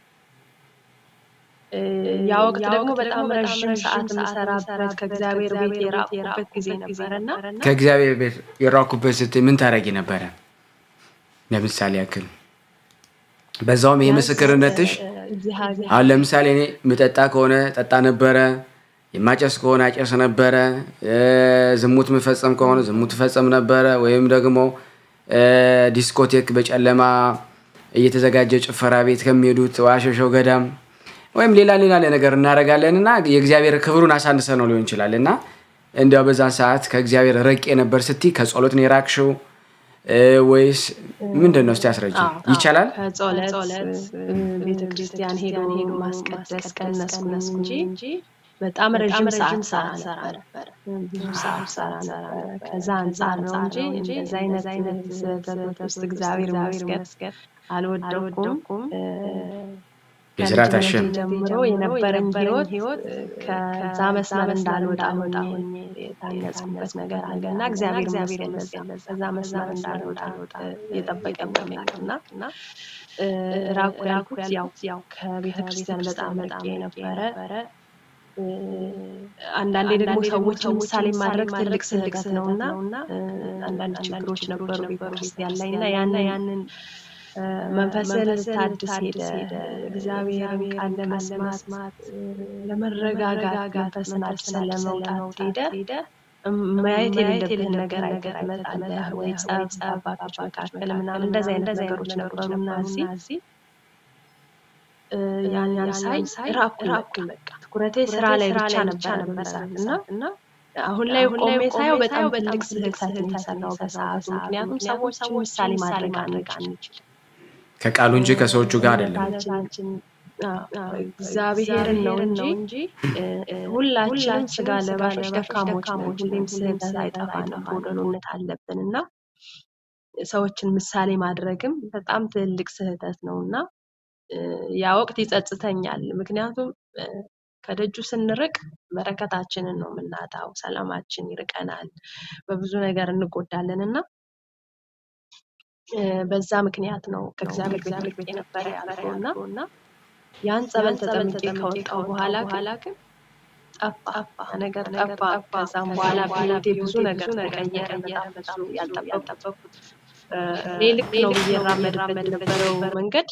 ያ ወቅት ደግሞ በጣም ረዥም ሰዓት የምሰራበት ከእግዚአብሔር ቤት የራቁበት ጊዜ ነበረ እና ከእግዚአብሔር ቤት የራኩበት ስትይ ምን ታደርጊ ነበረ? ለምሳሌ ያክል በዛውም ይህ ምስክርነትሽ አሁን ለምሳሌ እኔ ምጠጣ ከሆነ ጠጣ ነበረ፣ የማጨስ ከሆነ አጨስ ነበረ፣ ዝሙት ምፈጸም ከሆነ ዝሙት ፈጸም ነበረ፣ ወይም ደግሞ ዲስኮቴክ በጨለማ እየተዘጋጀ ጭፈራ ቤት ከሚሄዱት ዋሸሸው ገዳም ወይም ሌላ ሌላ ነገር እናደርጋለን እና የእግዚአብሔር ክብሩን አሳንሰ ነው ሊሆን ይችላል እና እንዲያው በዛን ሰዓት ከእግዚአብሔር ረቄ ነበር ስትይ ከጸሎት ነው የራቅሽው ወይስ ምንድን ነው? እስቲ አስረጅ። ይቻላል ከጸሎት ቤተክርስቲያን ሄዶ ሄዶ ማስቀደስ ቀነስኩ እንጂ በጣም ረዥም ሰዓት ሰራ ነበር። ብዙ ሰዓት ሰራ ነበር። ከዛ አንጻር ነው እንጂ እንደዚ አይነት አይነት ስህተቶች ውስጥ እግዚአብሔር ይመስገን አልወደኩም። የስራት አሸም ጀምሮ የነበረኝ ህይወት ከዛ መስመር እንዳልወጣ ሆኜ የታነጽኩበት ነገር አለ እና እግዚአብሔር ይመስገን ከዛ መስመር እንዳልወጣ የጠበቀኝ አምላክ እና ራቁ ያልኩት ያው ከቤተ ክርስቲያን በጣም ርቄ ነበረ። አንዳንዴ ደግሞ ሰዎችን ምሳሌ ማድረግ ትልቅ ስህተት ነው እና አንዳንድ ችግሮች ነበሩ ቤተክርስቲያን ላይ እና ያንን ያንን መንፈስን ታድስ ሄደ። እግዚአብሔርን ቃል ለመስማት ለመረጋጋት መንፈስን አድሰን ለመውጣት ሄደ። ማየት የሌለብህን ነገር አይተህ ትመጣለህ። ወይ ጸብ፣ አባቶች መካከል ምናምን እንደዚህ አይነት ነገሮች ነበሩና እዚህ ያን ያን ሳይ ራኩኝ በቃ ትኩረቴ ስራ ላይ ብቻ ነበር በሰዓት እና አሁን ላይ ቆሜ ሳየው በጣም ትልቅ ስህተት የሚሰራው በሰዓቱ። ምክንያቱም ሰዎችን ምሳሌ ማድረግ አንችልም ከቃሉ እንጂ ከሰዎቹ ጋር አይደለም። እግዚአብሔርን ነው እንጂ ሁላችንም ስጋ ለባሾች ደካሞች ነን። ሁሌም ስህተት አይጠፋንም፣ ጎደሎነት አለብን እና ሰዎችን ምሳሌ ማድረግም በጣም ትልቅ ስህተት ነው እና ያ ወቅት ይጸጽተኛል። ምክንያቱም ከደጁ ስንርቅ በረከታችንን ነው የምናጣው፣ ሰላማችን ይርቀናል፣ በብዙ ነገር እንጎዳለን እና በዛ ምክንያት ነው ከእግዚአብሔር ቤት ርቄ የነበረ ያልኩህ እና ያን ጸበል ተጠምቄ ከወጣሁ በኋላ ግን ጠፋ ነገር ጠፋ። ከዛም በኋላ በህይወቴ ብዙ ነገር ተቀየረ። በጣም ብዙ ያልጠበቅኩት እኔ ልክ ነው ብዬ እራመድበት የነበረው መንገድ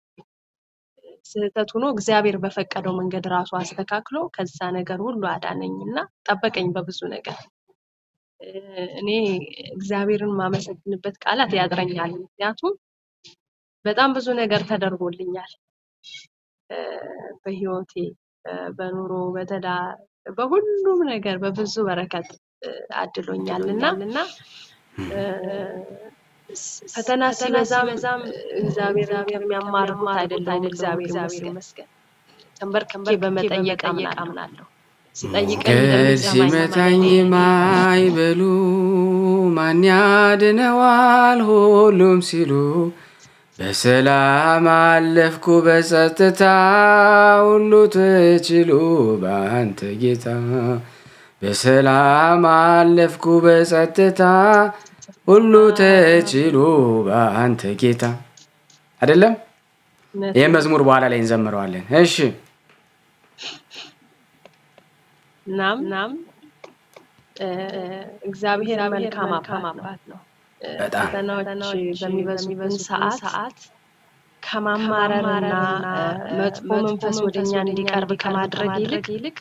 ስህተት ሆኖ እግዚአብሔር በፈቀደው መንገድ ራሱ አስተካክሎ ከዛ ነገር ሁሉ አዳነኝ እና ጠበቀኝ በብዙ ነገር። እኔ እግዚአብሔርን ማመሰግንበት ቃላት ያጥረኛል። ምክንያቱም በጣም ብዙ ነገር ተደርጎልኛል በህይወቴ፣ በኑሮ፣ በትዳር፣ በሁሉም ነገር በብዙ በረከት አድሎኛል እና ፈተና ሲበዛም እግዚአብሔር የሚያማርሩት አይደለም። እግዚአብሔር ይመስገን። ተንበርክኬ በመጠየቅ አምናለሁ። ሲጠይቀን ገል ሲመታኝ ማይበሉ ማን ያድነዋል ሁሉም ሲሉ በሰላም አለፍኩ በጸጥታ ሁሉ ተችሎ በአንተ ጌታ በሰላም አለፍኩ በጸጥታ ሁሉ ተችሎ በአንተ ጌታ አይደለም። ይህ መዝሙር በኋላ ላይ እንዘምረዋለን። እሺ እናም እናም እግዚአብሔር መልካም አባት ነው። በጣም ፈተናዎች በሚበዙብን ሰዓት ከማማረርና መጥፎ መንፈስ ወደ እኛ እንዲቀርብ ከማድረግ ይልቅ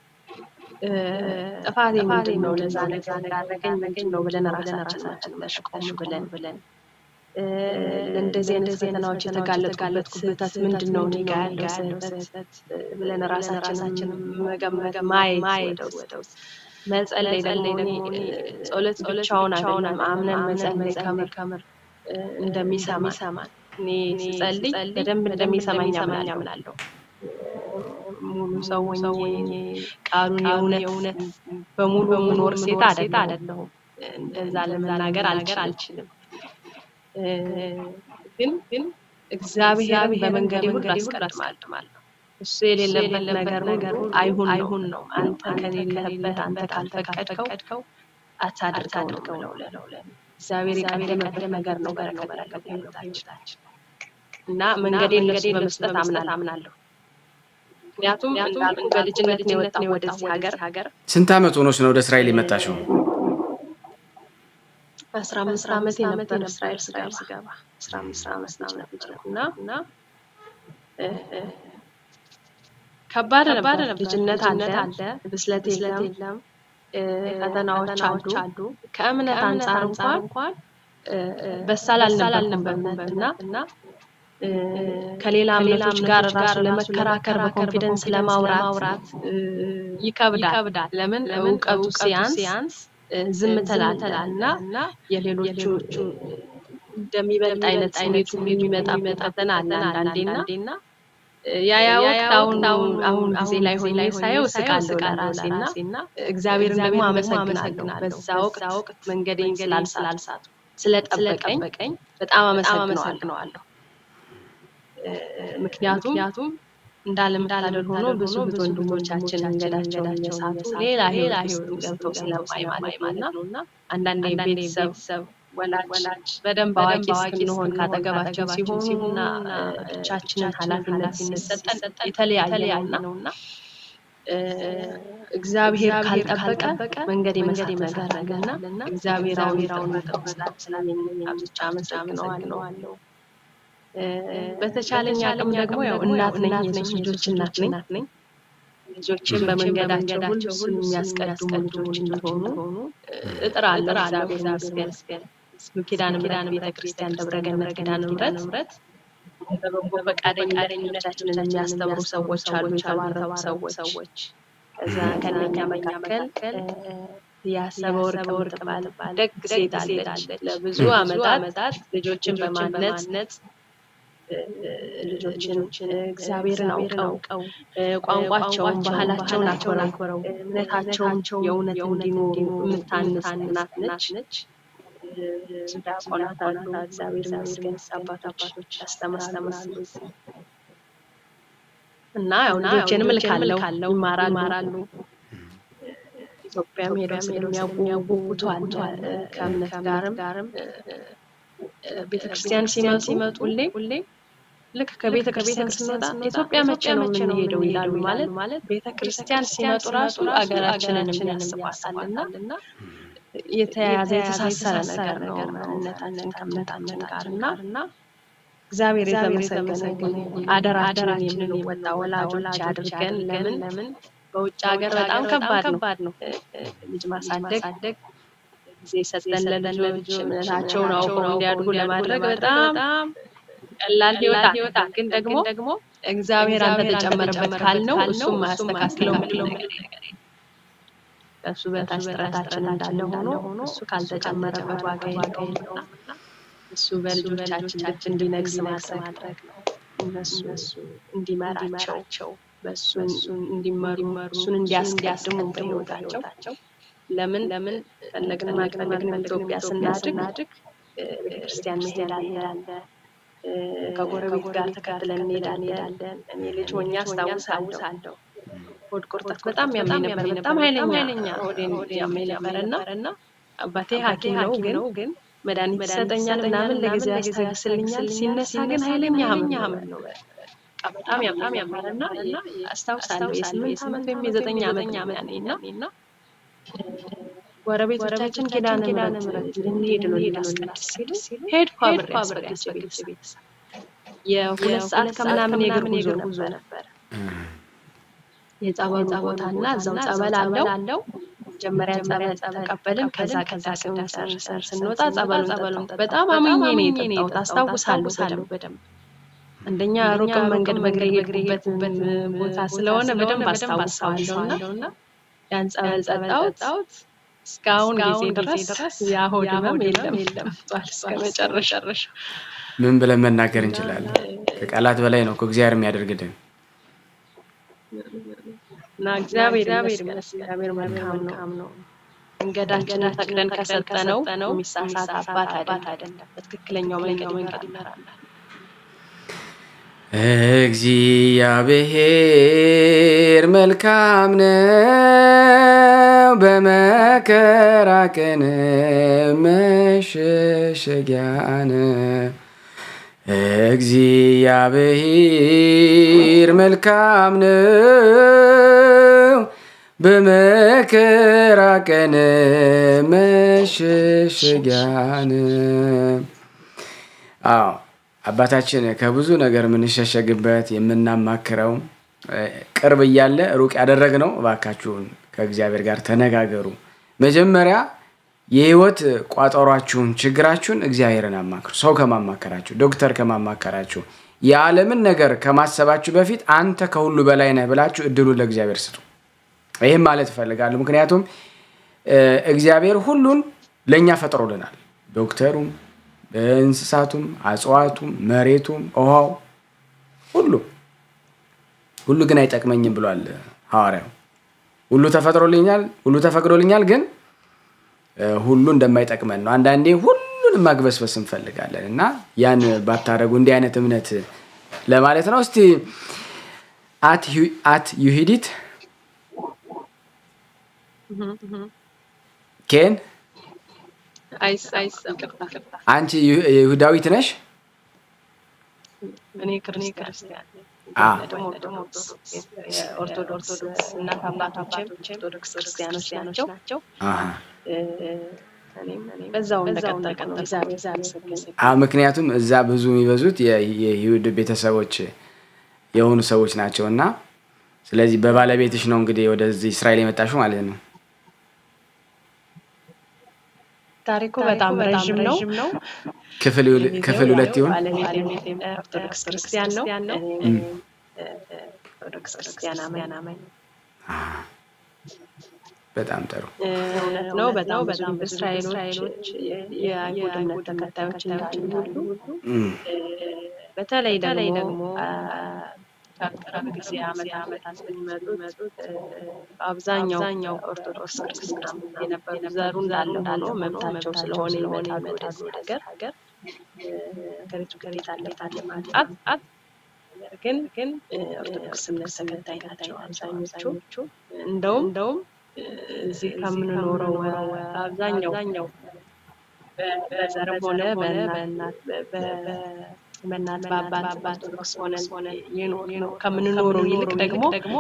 ጥፋቴ ምንድን ነው ለዛ ነገር እንዳደረገኝ ምንድን ነው ብለን ራሳችን ትንሽ ቆም ብለን ብለን ለእንደዚህ አይነት ፈተናዎች የተጋለጥኩበት ስህተት ምንድን ነው እኔ ጋ ያለው ስህተት ብለን ራሳችን መገመት ማየት ወደ ውስጥ መጸለይ ደግሞ እኔ ጸሎት ብቻውን አይደለም አምነን መጸለይ ከምር ከምር እንደሚሰማን እኔ ስጸልይ በደንብ እንደሚሰማኝ አምናለሁ። ሙሉ ሰው ሆኜ ቃሉን የእውነት በሙሉ የምኖር ሴት አይደለሁም። እንደዛ ለመናገር አልችልም። ግን ግን እግዚአብሔርን በመንገዴ ሁሉ አስቀድማለሁ። እሱ የሌለበት ነገር ነገር አይሁን አይሁን ነው። አንተ ከሌለበት አንተ ካልፈቀድከው አታድርገው ነው ለው እግዚአብሔር የቀደመበት ነገር ነው በረከት ያለው ህይወታችን እና መንገዴን ለሱ በመስጠት አምናለሁ። ምክንያቱም እንዳልኩ በልጅነት ነው የወጣው ወደዚህ ሀገር ሀገር ስንት ዓመት ሆኖች ነው ወደ እስራኤል የመጣሽው? አስራ አምስት ዓመት የነበረ እስራኤል ስገባ አስራ አምስት ዓመት ልጅ ነው እና እና ከባድ ነበር። ልጅነት አለ፣ ብስለት የለም፣ ፈተናዎች አሉ። ከእምነት አንጻር እንኳን በሳል አልነበርኩም በእምነት እና ከሌላ እምነቶች ጋር ራሱ ለመከራከር በኮንፊደንስ ለማውራት ይከብዳል። ለምን እውቀቱ ሲያንስ ዝም ትላለህ እና የሌሎቹ እንደሚበልጥ አይነት ስሜቱ የሚመጣበት ፈተና አለ አንዳንዴና ያ ያ ወቅት አሁን አሁን ጊዜ ላይ ሆኜ ሳየው እስቃለሁ ለራሴና እግዚአብሔርን ደግሞ አመሰግናለሁ። በዛ ወቅት መንገዴን ስላልሳቱ ስለጠበቀኝ በጣም አመሰግነዋለሁ። ምክንያቱም እንዳለመታደል ሆኖ ብዙ ብዙ ወንድሞቻችን መንገዳቸውን እየሳቱ ሌላ ሌላ ህይወት ገብተው ስለማይ ማለት ነው እና አንዳንዴ ቤተሰብ ወላጅ በደንብ አዋቂ እስክንሆን ካጠገባቸው ሲሆኑና ብቻችንን ኃላፊነት ሲሰጠን የተለያየ ነው እና እግዚአብሔር ካልጠበቀ መንገድ መንገድ ይመሰረገና እግዚአብሔር አዊራውን ጠብስላት ስላለኝ ብቻ አመሰግነዋለሁ። በተቻለኝ አቅም ደግሞ ያው እናት ነኝ፣ የሶስት ልጆች እናት ነኝ። ልጆችን በመንገዳቸው ሁሉ እሱን የሚያስቀድሙ ልጆች እንዲሆኑ እጥራለሁ። እግዚአብሔር ይመስገን። ኪዳነ ምሕረት ቤተክርስቲያን ደብረገነት ኪዳነ ምሕረት በበጎ ፈቃደኝነታችንን የሚያስተምሩ ሰዎች አሉ፣ የተባረኩ ሰዎች። ከዛ ከነኛ መካከል ያሰበ ወርቅ ወርቅ ባልባል ደግ ሴት አለች። ለብዙ አመታት ልጆችን በማነጽ ልጆችን እግዚአብሔርን አውቀው ቋንቋቸውን፣ ባህላቸውን አክብረው እምነታቸውን የእውነት እንዲኖሩ የምታንስ እናት ነች። ዲያቆናት አሉ። እግዚአብሔር ይመስገን አባቶች ያስተምራሉ እና ያው ልጆችንም እልካለሁ ይማራሉ። ኢትዮጵያም ሄደው ስለሚያውቁ ጉጉቱ አለ። ከእምነት ጋርም ቤተክርስቲያን ሲመጡ ሁሌ ልክ ከቤተ ክርስቲያን ስንወጣ ኢትዮጵያ መቼ ነው የምንሄደው ይላሉ። ማለት ማለት ቤተ ክርስቲያን ሲመጡ ራሱ አገራችንን የሚያስባታልና የተያያዘ የተሳሰረ ነገር ነው ማንነታችን ከእምነታችን ጋር እና እግዚአብሔር የተመሰገነ አደራችንን የምንወጣ ወላጆች አድርገን ለምን ለምን በውጭ ሀገር በጣም ከባድ ነው ልጅ ማሳደግ ጊዜ ሰጠን ለልጆች እምነታቸውን አውቀው እንዲያድጉ ለማድረግ በጣም ቀላል ህይወት ግን ደግሞ ደግሞ እግዚአብሔር አንተ ተጨመረበት ካልነው እሱም ማያስተካክለው ምንም ነገር ከእሱ በታች ጥረታችን እንዳለ ሆኖ እሱ ካልተጨመረበት ዋጋ የለውም። እሱ በልጆቻችን ልብ እንዲነግስ ማድረግ ነው። እነሱ እንዲመራቸው በእሱ እንዲመሩ እሱን እንዲያስቀድሙ በህይወታቸው ለምን ለምን ፈለግንም አልፈለግንም ኢትዮጵያ ስናድግ ቤተክርስቲያን መሄድ አለ። ከጎረቤት ጋር ተከትለን እንሄዳለን። እኔ ልጅ ሆኜ አስታውሳለሁ። ሆድ ቁርጠት በጣም ያመኝ ነበር። በጣም ኃይለኛ ኃይለኛ ሆዴን ያመኝ ነበር እና አባቴ ሐኪም ነው ግን መድኃኒት ይሰጠኛል ምናምን ለጊዜ ያስታግስልኛል። ሲነሳ ግን ኃይለኛ ህመም ነው። በጣም ያም ያማረና አስታውሳለሁ የስምንት ዓመት ወይም የዘጠኝ ዓመት ያኔ እና ጎረቤቶቻችን ኪዳነ ምሕረት ልንሄድ ነው ልናስቀድስ ሲሉ ሄድኩ አብሬያቸው ቤተሰብ የሁለት ሰዓት ከምናምን የእግር ጉዞ ነበረ። የጸበሉ ቦታ እና እዛው ጸበል አለው። መጀመሪያ ጸበል ተቀበልን። ከዛ ቅዳሴውን ጨርሰን ስንወጣ ጸበሉን ጸበሉን በጣም አምኜ ነው የጠጣሁት። አስታውሳለሁ በደንብ አንደኛ ሩቅም መንገድ በእግሬ የሄድኩበት ቦታ ስለሆነ በደንብ አስታውሰዋለሁ እና ያን ጸበል ጠጣሁት። እስካሁን ጊዜ ድረስ የሆድ ህመም የለም የለም እስከ መጨረሻ ምን ብለን መናገር እንችላለን? ከቃላት በላይ ነው እግዚአብሔር የሚያደርግልን እና እግዚአብሔር እግዚአብሔር መልካም ነው። መንገዳችንን ፈቅደን ከሰጠነው የሚሳሳት አባት አይደለም። በትክክለኛው መንገድ ይመራናል። እግዚአብሔር መልካም ነው፣ በመከራ ቀን መሸሸጊያ ነው። እግዚአብሔር መልካም ነው፣ በመከራ ቀን መሸሸጊያ ነው። አዎ አባታችን ከብዙ ነገር የምንሸሸግበት የምናማክረው ቅርብ እያለ ሩቅ ያደረግነው፣ እባካችሁን ከእግዚአብሔር ጋር ተነጋገሩ። መጀመሪያ የህይወት ቋጠሯችሁን፣ ችግራችሁን እግዚአብሔርን አማክሩ። ሰው ከማማከራችሁ፣ ዶክተር ከማማከራችሁ፣ የዓለምን ነገር ከማሰባችሁ በፊት አንተ ከሁሉ በላይ ነህ ብላችሁ እድሉን ለእግዚአብሔር ስጡ። ይህም ማለት እፈልጋለሁ። ምክንያቱም እግዚአብሔር ሁሉን ለእኛ ፈጥሮልናል። ዶክተሩም እንስሳቱም፣ እጽዋቱም፣ መሬቱም፣ ውሃው ሁሉ ሁሉ ግን አይጠቅመኝም ብሏል ሐዋርያው። ሁሉ ተፈጥሮልኛል፣ ሁሉ ተፈቅዶልኛል፣ ግን ሁሉ እንደማይጠቅመን ነው። አንዳንዴ ሁሉንም ማግበስበስ እንፈልጋለን እና ያን ባታደረጉ እንዲህ አይነት እምነት ለማለት ነው። እስቲ አት ዩሂዲት ኬን አንቺ ይሁዳዊት ነሽ? እኔ ክርስቲያን ኦርቶዶክስ እናት አባቶችም ኦርቶዶክስ ክርስቲያኖች ናቸው። በዛው እንደቀጠልክ ነው። ምክንያቱም እዛ ብዙ የሚበዙት የይሁድ ቤተሰቦች የሆኑ ሰዎች ናቸው እና ስለዚህ በባለቤትሽ ነው እንግዲህ ወደዚህ እስራኤል የመጣሽው ማለት ነው። ታሪኩ በጣም ረዥም ነው። ክፍል ሁለት ይሆን? ኦርቶዶክስ ክርስቲያን ነው። ኦርቶዶክስ ክርስቲያን አማኝ በጣም ጥሩ እውነት ነው። በጣም ብዙ እስራኤሎች የአይሁድ እምነት ተከታዮች እንዳሉ በተለይ ደግሞ ከቅርብ ጊዜ ዓመት ዓመታት የሚመጡት አብዛኛው ኦርቶዶክስ ክርስትና የነበሩ ዘሩ እንዳለ ሆኖ መብታቸው ስለሆነ ይመጣሉ ወደዚህ ሀገር ሀገሪቱ ከቤት አለባት ለማጥፋት ግን ግን ኦርቶዶክስ እምነት ተከታይ ናቸው አብዛኞቹ። እንደውም እንደውም እዚህ ከምንኖረው አብዛኛው በዘርም ሆነ በእናት በእናት በአባት ኦርቶዶክስ ሆነን የኖር ከምንኖረው ይልቅ ደግሞ ደግሞ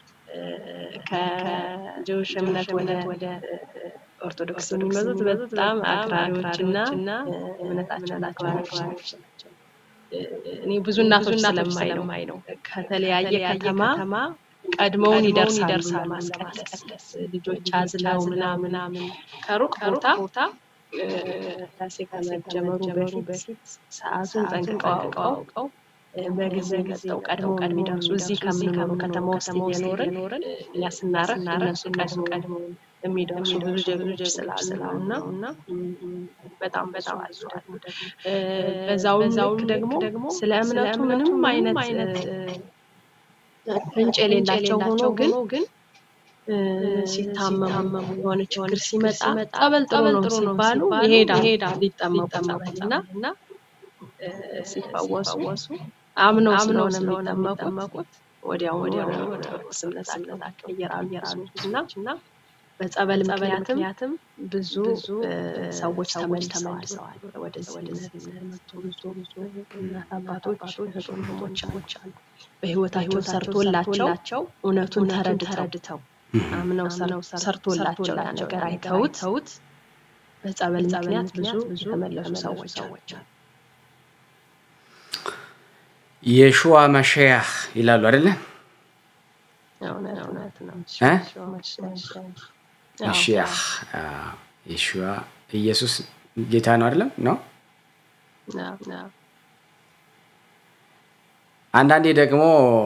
ከጅውሽ እምነት ወደ ኦርቶዶክስ የሚመጡት በጣም አክራሪዎች እና እምነታቸውን አክራሪዎች ናቸው። እኔ ብዙ እናቶች ስለማይ ነው ከተለያየ ከተማ ቀድመውን ይደርሳሉ ማስቀደስ ልጆች አዝለው ምናምን ከሩቅ ቦታ ቅዳሴ ከመጀመሩ በፊት ሰዓቱን ጠንቅቀው አውቀው በጊዜ መጠው ቀድሞ የሚደርሱ እዚህ ከምንኖሩ ከተማ ውስጥ እየኖርን እኛ ስናረፍ እነሱ ቀድሞ ቀድሞ የሚደርሱ ብዙ ጀግኖች ስላሉ ነው እና በጣም በጣም አሉ ደግሞ በዛውም ልክ ደግሞ ስለ እምነቱ ምንም አይነት ፍንጭ የሌላቸው ሆኖ ግን እ፣ ሲታመሙ የሆነ ችግር ሲመጣ ጸበል ጥሩ ነው ሲባሉ ይሄዳል ሊጠመቁ ጸበል እና እ፣ ሲፈወሱ አምነው ስለሆነ የሚጠመቁት ወዲያው ወዲያው ወደ ኦርቶዶክስ እምነታቸው ይቀየራሉ እና በጸበል ምክንያትም ብዙ እ፣ ሰዎች ተመልሰዋል ወደዚህ እምነት የመጡ ብዙ ብዙ እናት አባቶች እህት ወንድሞች አሉ። በህይወታቸው ሰርቶላቸው እውነቱን ተረድተው አምነው ሰር- ሰርቶላቸው ያ ነገር አይተውት በጸበል ምክንያት ብዙ የተመለሱ ሰዎች አሉ። የሹዋ መሸያህ ይላሉ አይደለ? እውነት እውነት ነው። እ? አዎ፣ መሽያህ የሹዋ ኢየሱስ ጌታ ነው አይደለም? ነው አዎ፣ አዎ። አንዳንዴ ደግሞ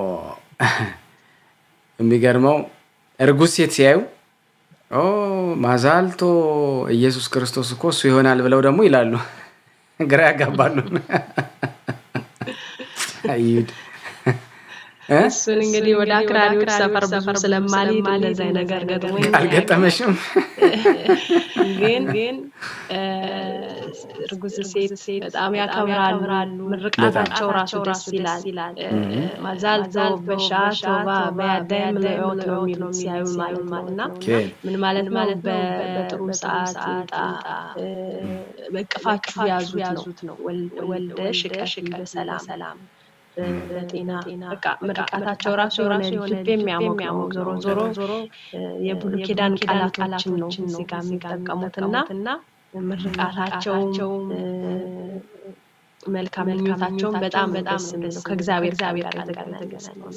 የሚገርመው እርጉዝ ሴት ሲያዩ ኦ ማዛልቶ ኢየሱስ ክርስቶስ እኮ እሱ ይሆናል ብለው ደግሞ ይላሉ። ግራ ያጋባሉ። አይሁድ እ? እሱን እንግዲህ ወደ አክራሪዎች ሰፈር ብዙ ስለማልሄድ እንደዚህ አይነት ነገር ገጥሞኝ አልገጠመሽም? ግን ግን እ፣ እርጉዝ ሴት በጣም ያከብራሉ። ምርቃታቸው ራሱ ደስ ይላል። እ፣ ማዛልቶ በሻ ቶባ በያዳይም ለዮት ነው የሚሉት ሲያዩ ማለት ነው እና ኦኬ። ምን ማለት ማለት በጥሩ ሰዓት ይምጣ እ፣ በእቅፋችሁ ያዙት ነው ወል- ወልደሽ እቀፊ በሰላም እ፣ በጤና በቃ ምርቃታቸው ራሱ የሆነ ልብ የሚያሞቅ ነው። ዞሮ ዞሮ እ፣ የብሉይ ኪዳን ቃላቶችን ነው እዚህ ጋር የሚጠቀሙትና ምርቃታቸውም እ፣ መልካም ምኞታቸውም በጣም በጣም ደስ የሚል ነው። ከእግዚአብሔር ጋር የተገናኘ ነው።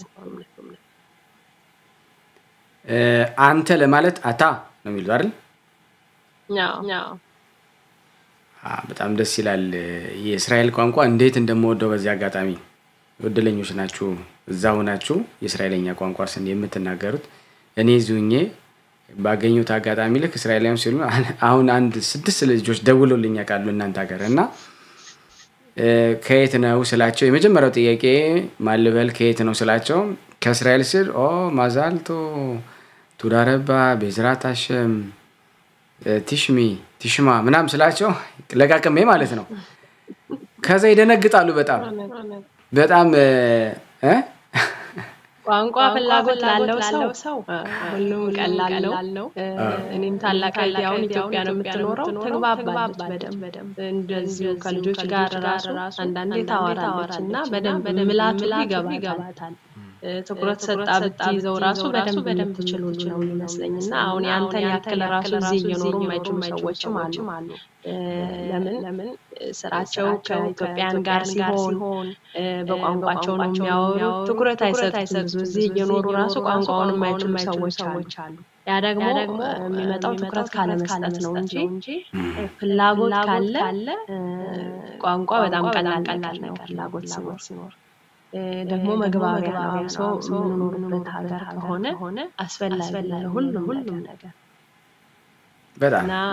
እ፣ አንተ ለማለት አታ ነው የሚሉት አይደል? አዎ፣ አዎ። አ፣ በጣም ደስ ይላል። የእስራኤል ቋንቋ እንዴት እንደምወደው በዚህ አጋጣሚ እድለኞች ናችሁ። እዛ ሆናችሁ የእስራኤለኛ ቋንቋ ስን የምትናገሩት እኔ እዚሁ ሆኜ ባገኙት አጋጣሚ ልክ እስራኤላውያን ሲሉ አሁን አንድ ስድስት ልጆች ደውሎልኝ ያውቃሉ እናንተ ሀገር እና እ፣ ከየት ነው ስላቸው የመጀመሪያው ጥያቄ ማልበል ከየት ነው ስላቸው ከእስራኤል ስል ኦ ማዛልቶ ቱዳረባ ቤዝራት አሸም እ፣ ቲሽሚ ቲሽማ ምናም ስላቸው ለቃቅሜ ማለት ነው። ከዛ ይደነግጣሉ በጣም በጣም እ፣ እ? ቋንቋ ፍላጎት ላለው ሰው እ፣ ሁሉም ቀላል ነው። እ፣ እኔም ታላቅ እህቴ አሁን ኢትዮጵያ ነው የምትኖረው፣ ትግባባለች በደንብ እንደዚሁ ከልጆች ጋር ራሱ አንዳንዴ ታወራለች እና በደንብ ምላቱ ይገባታል። እ፣ ትኩረት ሰጣ ብትይዘው ራሱ በደንብ የምትችሉ ነው የሚመስለኝ እና አሁን ያንተን ያክል ራሱ እዚህ እየኖሩ የማይችሉ ሰዎችም አሉ። እ፣ ለምን ለምን ስራቸው ከኢትዮጵያን ጋር ሲሆን እ፣ በቋንቋቸው ነው የሚያወሩት። ትኩረት አይሰጡም ብዙ እዚህ እየኖሩ ራሱ ቋንቋውን የማይችሉ ሰዎች አሉ። ያ ደግሞ እ፣ የሚመጣው ትኩረት ካለመስጠት ነው እንጂ እ፣ ፍላጎት ካለ እ፣ ቋንቋ በጣም ቀላል ቀላል ነው ፍላጎት ሲኖር እ፣ ደግሞ መግባቢያ ነው። ሰው የምንኖርበት ሀገር ከሆነ አስፈላጊ ነው ሁሉም ሁሉም ነገር በጣም እና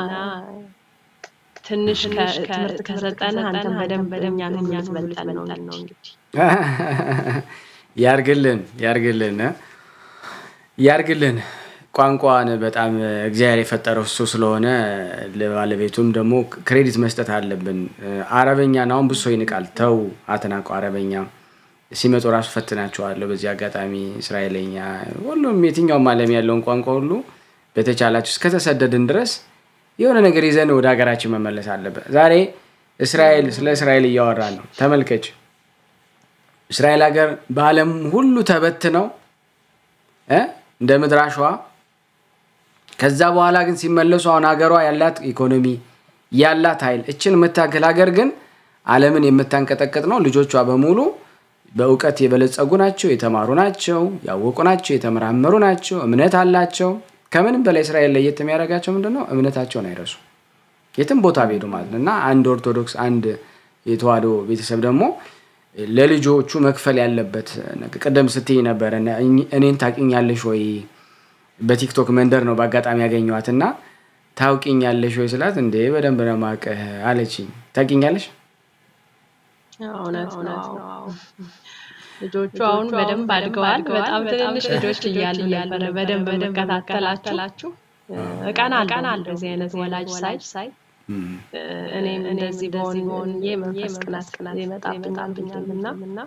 ትንሽ ትምህርት ከሰጠንህ አንተን በደንብ በደኛ እኛ ትበልጠን ነው እንግዲህ ያርግልን ያርግልን እ? ያርግልን። ቋንቋን በጣም እግዚአብሔር የፈጠረው እሱ ስለሆነ ለባለቤቱም ደግሞ ክሬዲት መስጠት አለብን። አረበኛን አሁን ብሶ ይንቃል። ተው አትናቁ። አረበኛ ሲመጡ ራሱ ፈትናቸዋለሁ። በዚህ አጋጣሚ እስራኤለኛ፣ ሁሉም የትኛውም ዓለም ያለውን ቋንቋ ሁሉ በተቻላችሁ እስከተሰደድን ድረስ የሆነ ነገር ይዘን ወደ ሀገራችን መመለስ አለብን። ዛሬ እስራኤል ስለ እስራኤል እያወራን ነው። ተመልከች፣ እስራኤል ሀገር በዓለም ሁሉ ተበትነው እ እንደ ምድር አሸዋ ከዛ በኋላ ግን ሲመለሱ አሁን ሀገሯ ያላት ኢኮኖሚ ያላት ኃይል እችን የምታክል ሀገር ግን ዓለምን የምታንቀጠቅጥ ነው። ልጆቿ በሙሉ በእውቀት የበለጸጉ ናቸው፣ የተማሩ ናቸው፣ ያወቁ ናቸው፣ የተመራመሩ ናቸው፣ እምነት አላቸው። ከምንም በላይ እስራኤል ለየት የሚያደርጋቸው ምንድን ነው? እምነታቸውን አይረሱ የትም ቦታ ቢሄዱ ማለት ነው። እና አንድ ኦርቶዶክስ አንድ የተዋህዶ ቤተሰብ ደግሞ ለልጆቹ መክፈል ያለበት ነገር ቅድም ስትይ ነበረ እኔን ታውቂኛለሽ ወይ በቲክቶክ መንደር ነው በአጋጣሚ ያገኘኋት እና ታውቂኛለሽ ወይ ስላት እንዴ በደንብ ነው የማውቅህ አለችኝ። ታውቂኛለሽ? እውነት ነው። ልጆቹ አሁን በደንብ አድገዋል። በጣም ትንንሽ ልጆች እያሉ ነበረ በደንብ የምከታተላችሁ። እቀናለሁ እንደዚህ አይነት ወላጅ ሳይ እኔም እንደዚህ በሆን በሆን መንፈስ ቅናት ቅናት ይመጣብኛል እና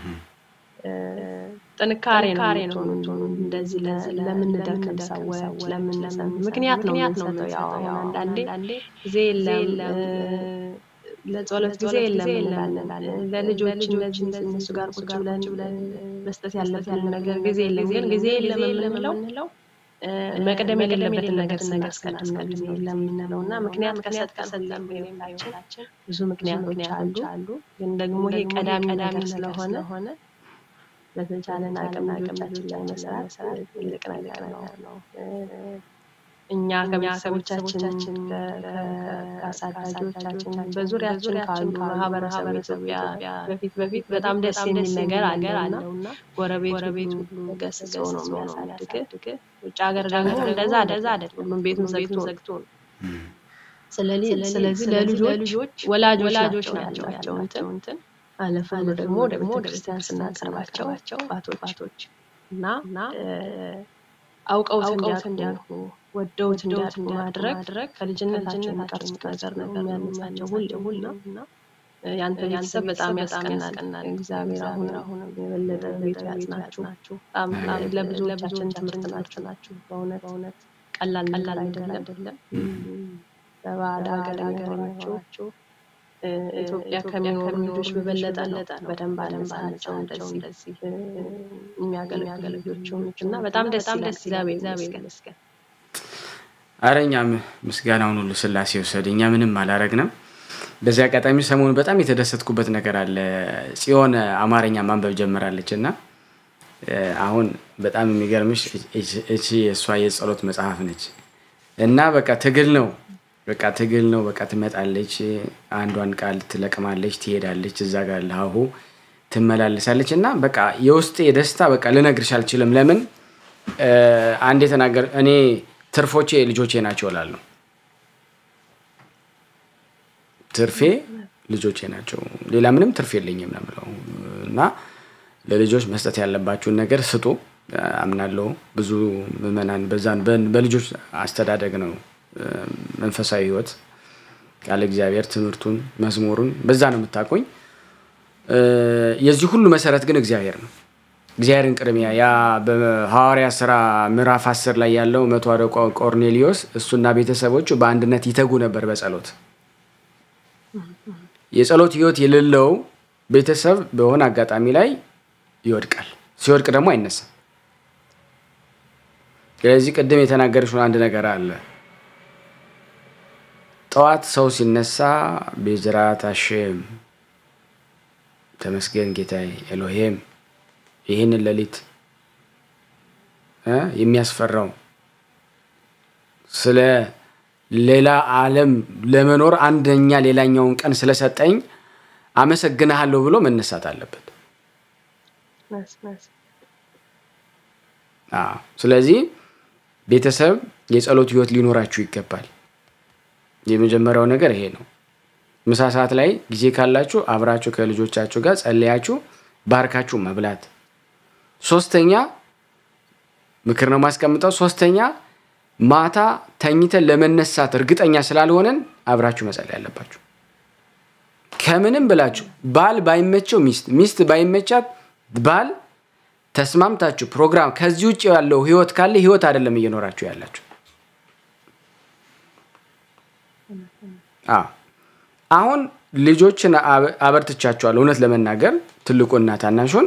ጥንካሬ ነው የምትሆኑ እንደዚህ ለምንደክም ሰዎች ለምንሰም ምክንያት ነው የምንሰጠው። ያው አሁን አንዳንዴ ጊዜ የለም ለጸሎት ጊዜ የለም እንላለን። ለልጆች እንደዚህ እነሱ ጋር ቁጭ ብለን መስጠት ያለብን ነገር ጊዜ የለም። ግን ጊዜ የለም የምንለው መቅደም የሌለበትን ነገር ስናስቀድም ነው ጊዜ የለም የምንለው እና ምክንያት ከሰጠን በህይወታችን ብዙ ምክንያቶች አሉ። ግን ደግሞ ይሄ ቀዳሚ ነገር ስለሆነ በተቻለን አቅም ልጆቻችን ላይ መስራት ትልቅ ነገር ነው። እኛ ከቤተሰቦቻችን ከአሳዳጆቻችን በዙሪያችን ካሉ ማህበረሰብ ኢትዮጵያ በፊት በፊት በጣም ደስ የሚል ነገር አለው እና ጎረቤት ሁሉ ገስጸው ነው የሚያሳድግ። ውጭ ሀገር ደግሞ እንደዛ እንደዛ አይደለም። ሁሉም ቤቱን ዘግቶ ነው። ስለዚህ ለልጆች ወላጆች ናቸው ያቸው እንትን አለፍ ብሎ ደግሞ ወደ ቤተክርስቲያን ስናቀርባቸው አባቶች እና አውቀውት እንዲያውቁ ወደውት እንዲያውቁ ማድረግ ከልጅነታቸው የሚቀርጹት ነገር ነው የሚያነሳቸው ሁሌ ሁሌ እና ያንተ ቤተሰብ በጣም ያስቀናል። እግዚአብሔር አሁን አሁን የበለጠ ቤቱ ያጽናችሁ። በጣም ለብዙዎቻችን ትምህርት ናችሁ ናችሁ። በእውነት በእውነት ቀላል ቀላል አይደለም። በባዕድ ሀገር የሆናችሁ ኢትዮጵያ ከሚኖሩ ልጆች በበለጠ ነው በደንብ አለምሳቸው እንደዚህ የሚያገለግሉ ልጆች እና በጣም ደስ ይላል። እግዚአብሔር ይመስገን። አረ እኛም ምስጋናውን ሁሉ ስላሴ ወሰድ። እኛ ምንም አላረግንም። በዚህ አጋጣሚ ሰሞኑን በጣም የተደሰትኩበት ነገር አለ። ጽዮን አማርኛ ማንበብ ጀምራለች እና አሁን በጣም የሚገርምሽ እቺ የእሷ የጸሎት መጽሐፍ ነች እና በቃ ትግል ነው በቃ ትግል ነው። በቃ ትመጣለች፣ አንዷን ቃል ትለቅማለች፣ ትሄዳለች፣ እዛ ጋር ለሀሁ ትመላለሳለች እና በቃ የውስጤ ደስታ በቃ ልነግርሽ አልችልም። ለምን አንድ የተናገር እኔ ትርፎቼ ልጆቼ ናቸው እላለሁ። ትርፌ ልጆቼ ናቸው፣ ሌላ ምንም ትርፍ የለኝም ነው የምለው እና ለልጆች መስጠት ያለባችሁን ነገር ስጡ አምናለሁ። ብዙ ምዕመናን በዛን በልጆች አስተዳደግ ነው መንፈሳዊ ህይወት ቃለ እግዚአብሔር ትምህርቱን መዝሙሩን በዛ ነው የምታቆኝ። የዚህ ሁሉ መሰረት ግን እግዚአብሔር ነው። እግዚአብሔርን ቅድሚያ ያ በሐዋርያ ስራ ምዕራፍ አስር ላይ ያለው መቶ አለቃ ቆርኔሊዮስ እሱና ቤተሰቦቹ በአንድነት ይተጉ ነበር በጸሎት የጸሎት ህይወት የሌለው ቤተሰብ በሆነ አጋጣሚ ላይ ይወድቃል። ሲወድቅ ደግሞ አይነሳም። ስለዚህ ቅድም የተናገረችውን አንድ ነገር አለ ጠዋት ሰው ሲነሳ ቤዝራት አሼም ተመስገን ጌታዬ ኤሎሄም ይህንን ሌሊት የሚያስፈራው ስለ ሌላ ዓለም ለመኖር አንደኛ ሌላኛውን ቀን ስለሰጠኝ አመሰግንሃለሁ ብሎ መነሳት አለበት። ስለዚህ ቤተሰብ የጸሎት ህይወት ሊኖራችሁ ይገባል። የመጀመሪያው ነገር ይሄ ነው። ምሳ ሰዓት ላይ ጊዜ ካላችሁ አብራችሁ ከልጆቻችሁ ጋር ጸለያችሁ ባርካችሁ መብላት። ሶስተኛ ምክር ነው ማስቀምጠው። ሶስተኛ ማታ ተኝተን ለመነሳት እርግጠኛ ስላልሆነን አብራችሁ መጸለይ ያለባችሁ። ከምንም ብላችሁ ባል ባይመቸው ሚስት፣ ሚስት ባይመቻት ባል ተስማምታችሁ ፕሮግራም ከዚህ ውጭ ያለው ህይወት ካለ ህይወት አይደለም እየኖራችሁ ያላችሁ። አሁን ልጆችን አበርትቻቸዋለሁ። እውነት ለመናገር ትልቁና ታናሹን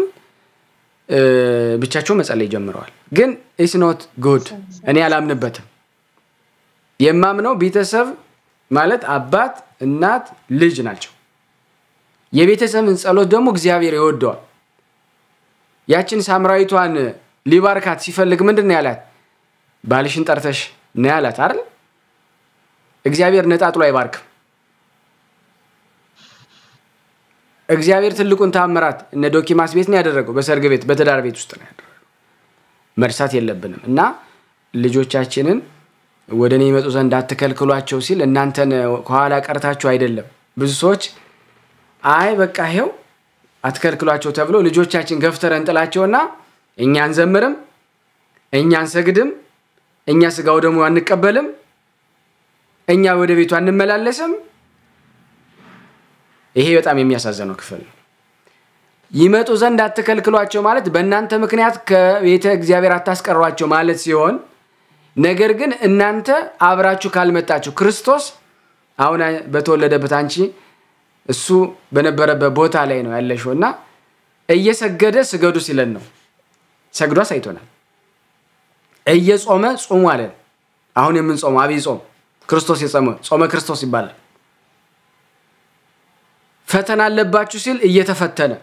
ብቻቸው መጸለይ ጀምረዋል። ግን ኢስ ኖት ጉድ። እኔ አላምንበትም። የማምነው ቤተሰብ ማለት አባት፣ እናት፣ ልጅ ናቸው። የቤተሰብን ጸሎት ደግሞ እግዚአብሔር ይወደዋል። ያችን ሳምራዊቷን ሊባርካት ሲፈልግ ምንድን ነው ያላት? ባልሽን ጠርተሽ ነው ያላት አይደል? እግዚአብሔር ነጣጥሎ አይባርክም። እግዚአብሔር ትልቁን ታምራት እነ ዶኪማስ ቤት ነው ያደረገው። በሰርግ ቤት፣ በትዳር ቤት ውስጥ ነው ያደረገው። መርሳት የለብንም እና ልጆቻችንን ወደ እኔ ይመጡ ዘንድ አትከልክሏቸው ሲል እናንተን ከኋላ ቀርታችሁ አይደለም። ብዙ ሰዎች አይ በቃ ይኸው አትከልክሏቸው ተብሎ ልጆቻችን ገፍተረ እንጥላቸውና እኛ አንዘምርም፣ እኛ አንሰግድም፣ እኛ ስጋው ደግሞ አንቀበልም፣ እኛ ወደ ቤቱ አንመላለስም። ይሄ በጣም የሚያሳዝነው ክፍል ነው። ይመጡ ዘንድ አትከልክሏቸው ማለት በእናንተ ምክንያት ከቤተ እግዚአብሔር አታስቀሯቸው ማለት ሲሆን ነገር ግን እናንተ አብራችሁ ካልመጣችሁ ክርስቶስ አሁን በተወለደበት አንቺ እሱ በነበረበት ቦታ ላይ ነው ያለሽው እና እየሰገደ ስገዱ ሲለን ነው። ሰግዶ አሳይቶናል። እየጾመ ጾሙ አለን። አሁን የምንጾመው አብይ ጾም ክርስቶስ የጾመ ጾመ ክርስቶስ ይባላል። ፈተና አለባችሁ ሲል እየተፈተነ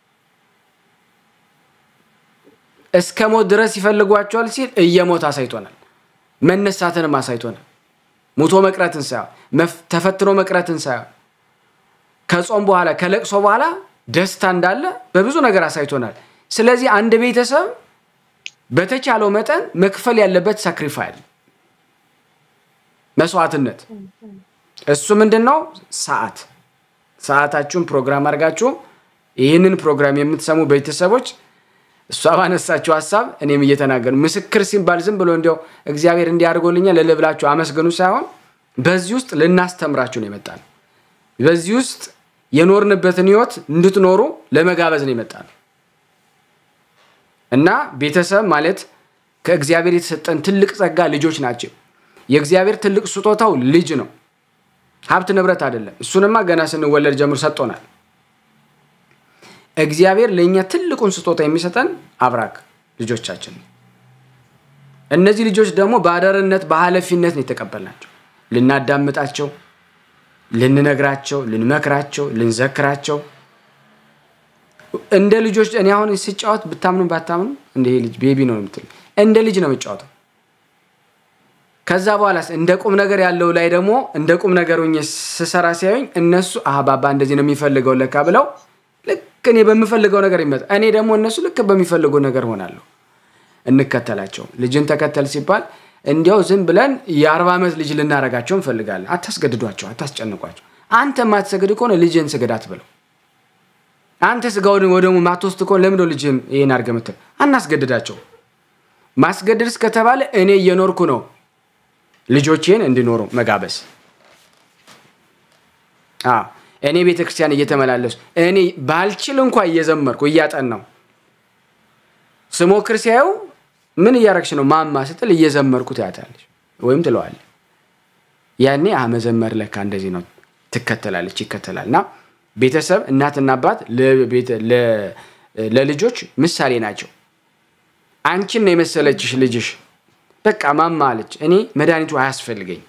እስከ ሞት ድረስ ይፈልጓቸዋል ሲል እየሞት አሳይቶናል። መነሳትንም አሳይቶናል። ሙቶ መቅረትን ሳይሆን ተፈትኖ መቅረትን ሳይሆን ከጾም በኋላ ከለቅሶ በኋላ ደስታ እንዳለ በብዙ ነገር አሳይቶናል። ስለዚህ አንድ ቤተሰብ በተቻለው መጠን መክፈል ያለበት ሳክሪፋይል መስዋዕትነት፣ እሱ ምንድን ነው? ሰዓት ሰዓታችሁን ፕሮግራም አድርጋችሁ ይህንን ፕሮግራም የምትሰሙ ቤተሰቦች እሷ ባነሳችሁ ሀሳብ እኔም እየተናገሩ ምስክር ሲባል ዝም ብሎ እንዲያው እግዚአብሔር እንዲያደርጎልኛል ልል ብላችሁ አመስግኑ ሳይሆን በዚህ ውስጥ ልናስተምራችሁ ነው የመጣነው። በዚህ ውስጥ የኖርንበትን ህይወት እንድትኖሩ ለመጋበዝ ነው የመጣነው እና ቤተሰብ ማለት ከእግዚአብሔር የተሰጠን ትልቅ ጸጋ ልጆች ናቸው። የእግዚአብሔር ትልቅ ስጦታው ልጅ ነው፣ ሀብት ንብረት አይደለም። እሱንማ ገና ስንወለድ ጀምሮ ሰጥቶናል። እግዚአብሔር ለእኛ ትልቁን ስጦታ የሚሰጠን አብራክ ልጆቻችን ነው። እነዚህ ልጆች ደግሞ በአደርነት በኃላፊነት ነው የተቀበልናቸው። ልናዳምጣቸው፣ ልንነግራቸው፣ ልንመክራቸው፣ ልንዘክራቸው እንደ ልጆች እኔ አሁን ስጫወት ብታምኑ ባታምኑ እንደ ልጅ ቤቢ ነው የምትል እንደ ልጅ ነው የምጫወተው። ከዛ በኋላ እንደ ቁም ነገር ያለው ላይ ደግሞ እንደ ቁም ነገር ሆኜ ስሰራ ሲያዩኝ እነሱ ባባ እንደዚህ ነው የሚፈልገው ለካ ብለው ልክ እኔ በምፈልገው ነገር ይመጣ እኔ ደግሞ እነሱ ልክ በሚፈልገው ነገር ሆናለሁ። እንከተላቸው። ልጅን ተከተል ሲባል እንዲያው ዝም ብለን የአርባ ዓመት ልጅ ልናረጋቸው እንፈልጋለን። አታስገድዷቸው፣ አታስጨንቋቸው። አንተ የማትሰግድ ከሆነ ልጅን ስገድ አትበለው። አንተ ስጋውን ወደሙ ማትወስድ ከሆነ ለምንድነው ልጅህን ይህን አድርገህ የምትል? አናስገድዳቸው። ማስገደድ እስከተባለ እኔ እየኖርኩ ነው ልጆቼን እንዲኖሩ መጋበዝ እኔ ቤተ ክርስቲያን እየተመላለሱ እኔ ባልችል እንኳ እየዘመርኩ እያጠናው ስሞክር ሲያዩ ምን እያረግሽ ነው ማማ ስትል እየዘመርኩ ትያታለች ወይም ትለዋለ። ያኔ መዘመር ለካ እንደዚህ ነው ትከተላለች፣ ይከተላል። እና ቤተሰብ እናትና አባት ለልጆች ምሳሌ ናቸው። አንቺን ነው የመሰለችሽ ልጅሽ በቃ ማማ አለች፣ እኔ መድኃኒቱ አያስፈልገኝ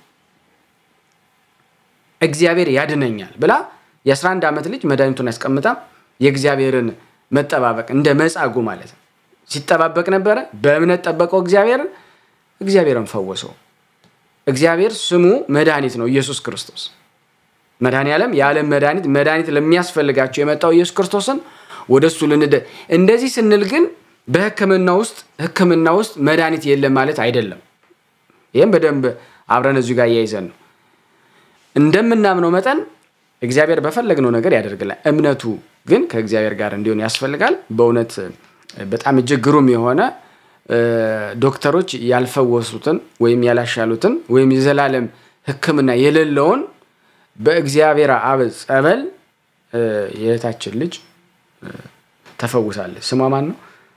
እግዚአብሔር ያድነኛል ብላ የ11 ዓመት ልጅ መድኃኒቱን ያስቀምጣ የእግዚአብሔርን መጠባበቅ እንደ መጻጉ ማለት ነው ሲጠባበቅ ነበረ። በእምነት ጠበቀው እግዚአብሔርን፣ እግዚአብሔርን ፈወሰው። እግዚአብሔር ስሙ መድኃኒት ነው፣ ኢየሱስ ክርስቶስ መድኃኔ ዓለም የዓለም መድኃኒት መድኃኒት ለሚያስፈልጋቸው የመጣው ኢየሱስ ክርስቶስን ወደ እሱ ልንደ እንደዚህ ስንል ግን በሕክምና ውስጥ ሕክምና ውስጥ መድኃኒት የለም ማለት አይደለም። ይህም በደንብ አብረን እዚሁ ጋር እያይዘን ነው እንደምናምነው መጠን እግዚአብሔር በፈለግነው ነገር ያደርግላል። እምነቱ ግን ከእግዚአብሔር ጋር እንዲሆን ያስፈልጋል። በእውነት በጣም እጅግ ግሩም የሆነ ዶክተሮች ያልፈወሱትን ወይም ያላሻሉትን ወይም የዘላለም ሕክምና የሌለውን በእግዚአብሔር አብ ጸበል የእህታችን ልጅ ተፈውሳለች። ስሟ ማን ነው?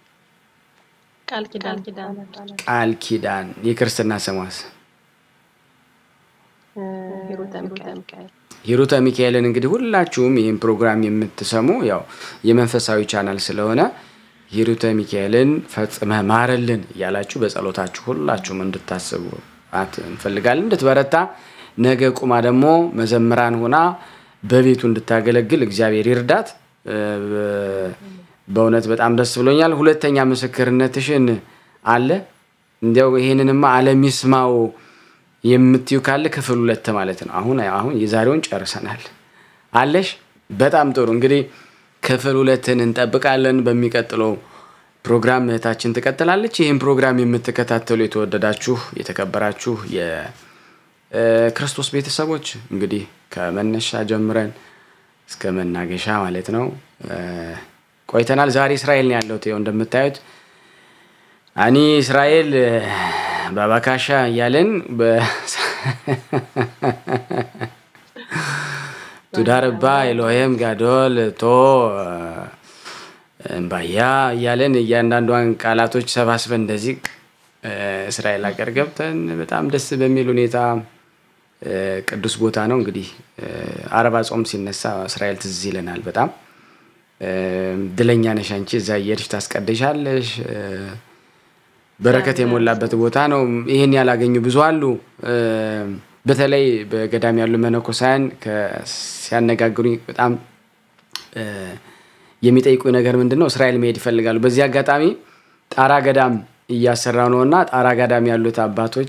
ቃል ኪዳን። የክርስትና ስሟስ? ሂሩተ ሚካኤልን እንግዲህ ሁላችሁም ይህን ፕሮግራም የምትሰሙ ያው የመንፈሳዊ ቻናል ስለሆነ ሂሩተ ሚካኤልን ፈጽመህ ማረልን እያላችሁ በጸሎታችሁ ሁላችሁም እንድታስቡ እንፈልጋለን። እንድትበረታ ነገ ቁማ ደግሞ መዘምራን ሆና በቤቱ እንድታገለግል እግዚአብሔር ይርዳት። በእውነት በጣም ደስ ብሎኛል። ሁለተኛ ምስክርነትሽን አለ እንዲያው ይሄንንማ ዓለም ይስማው የምትዩ ካለ ክፍል ሁለት ማለት ነው። አሁን አሁን የዛሬውን ጨርሰናል አለሽ። በጣም ጥሩ እንግዲህ ክፍል ሁለትን እንጠብቃለን። በሚቀጥለው ፕሮግራም እህታችን ትቀጥላለች። ይህን ፕሮግራም የምትከታተሉ የተወደዳችሁ የተከበራችሁ የክርስቶስ ቤተሰቦች እንግዲህ ከመነሻ ጀምረን እስከ መናገሻ ማለት ነው ቆይተናል። ዛሬ እስራኤል ነው ያለሁት። ይኸው እንደምታዩት አኒ እስራኤል ባባካሻ እያለን ቱዳርባ ኤሎሄም ጋዶል ቶ እምባያ እያለን እያንዳንዷን ቃላቶች ሰባስበን እንደዚህ እስራኤል ሀገር ገብተን በጣም ደስ በሚል ሁኔታ ቅዱስ ቦታ ነው። እንግዲህ አረባ ጾም ሲነሳ እስራኤል ትዝ ይለናል በጣም ድለኛ ነሽ አንቺ እዛ እየሄድሽ ታስቀድሻለሽ። በረከት የሞላበት ቦታ ነው። ይህን ያላገኙ ብዙ አሉ። በተለይ በገዳም ያሉ መነኮሳያን ሲያነጋግሩኝ በጣም የሚጠይቁ ነገር ምንድን ነው? እስራኤል መሄድ ይፈልጋሉ። በዚህ አጋጣሚ ጣራ ገዳም እያሰራ ነው እና ጣራ ገዳም ያሉት አባቶች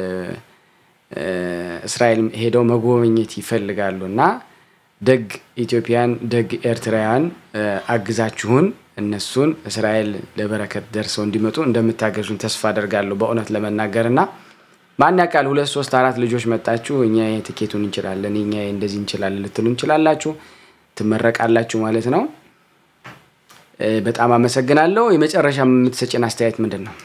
እስራኤል ሄደው መጎብኘት ይፈልጋሉ እና ደግ ኢትዮጵያን ደግ ኤርትራውያን አግዛችሁን እነሱን እስራኤል ለበረከት ደርሰው እንዲመጡ እንደምታገዙን ተስፋ አደርጋለሁ። በእውነት ለመናገር እና ማን ያውቃል ሁለት ሶስት አራት ልጆች መጣችሁ እኛ ትኬቱን እንችላለን እኛ እንደዚህ እንችላለን ልትሉ እንችላላችሁ፣ ትመረቃላችሁ ማለት ነው። በጣም አመሰግናለሁ። የመጨረሻ የምትሰጭን አስተያየት ምንድን ነው?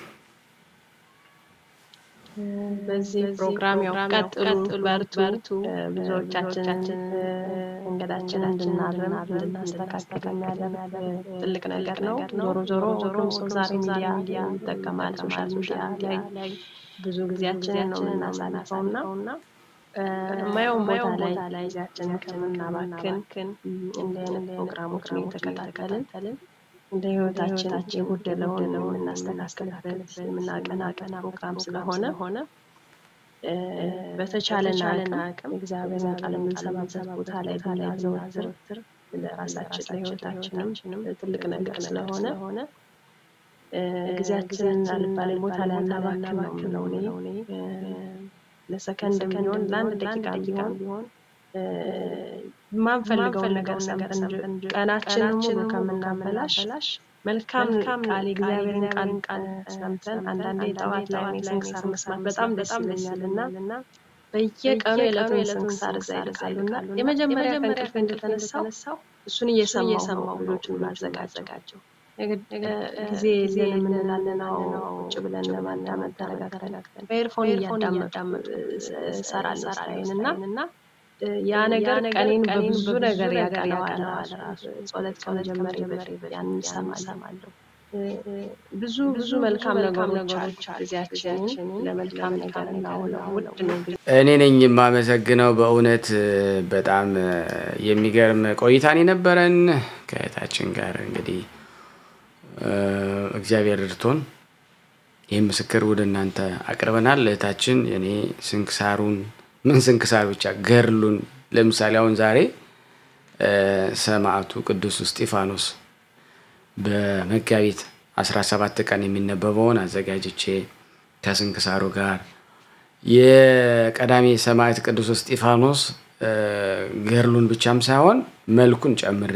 በዚህ ፕሮግራም ያው ቀጥሉ፣ በርቱ። ብዙዎቻችንን መንገዳችንን እንድናርም እንድናስተካክል የሚያደርግ ትልቅ ነገር ነው። ዞሮ ዞሮ ሁሉም ሰው ዛሬ ሚዲያ ይጠቀማል። ሶሻል ሚዲያ ላይ ብዙ ጊዜያችንን ነው የምናሳልፈው እና የማየውን ቦታ ላይ ጊዜያችንን ከምናባክን እንዲህ አይነት ፕሮግራሞችን እየተከታተልን እንደ ህይወታችን የጎደለውን የምናስተካክልበት የምናቀናቀን ፕሮግራም ስለሆነ ሆነ በተቻለን አቅም እግዚአብሔርን ቃል የምንሰማበት ቦታ ላይ ብናዘወትር ለራሳችን ለህይወታችንም ትልቅ ነገር ስለሆነ ጊዜያችንን አልባሌ ቦታ ላይ አናባክን ነው የምለው እኔ። ለሰከንድ ቢሆን ለአንድ ደቂቃ ቢሆን የማንፈልገውን ነገር ሰምተን ቀናችንን ሙሉ ከምናበላሽ መልካም ቃል የእግዚአብሔርን ቃል ቃል ሰምተን አንዳንዴ ጠዋት ላይ እኔ ስንክሳር መስማት በጣም ደስ ይለኛል እና በየቀኑ የዕለቱ የስንክሳር እዛ ይልካሉ እና የመጀመሪያ ከእንቅልፌ እንደተነሳው እሱን እየሰማሁ ልጆችን ማዘጋጀው ጊዜ የለንም እንላለን። ቁጭ ብለን ለማዳመጥ ተረጋግተን በኤርፎን እያዳመጡ እሰራለሁ ስራዬን እና ያ ነገር ቀኔን በብዙ ነገር ያቀለዋል። ጸሎት ከመጀመሪያ በፊት ያንን እሰማለሁ። ብዙ ብዙ መልካም ነገሮች አሉ። ጊዜያችንን ለመልካም ነገር እናውለው። ውድ ነው። እኔ ነኝ የማመሰግነው። በእውነት በጣም የሚገርም ቆይታን የነበረን ከእህታችን ጋር እንግዲህ እግዚአብሔር እርቶን ይህ ምስክር ወደ እናንተ አቅርበናል። እህታችን እኔ ስንክሳሩን ምን ስንክሳር ብቻ ገርሉን ለምሳሌ አሁን ዛሬ ሰማዕቱ ቅዱስ እስጢፋኖስ በመጋቢት 17 ቀን የሚነበበውን አዘጋጅቼ ከስንክሳሩ ጋር የቀዳሜ ሰማዕት ቅዱስ እስጢፋኖስ ገርሉን ብቻም ሳይሆን መልኩን ጨምሬ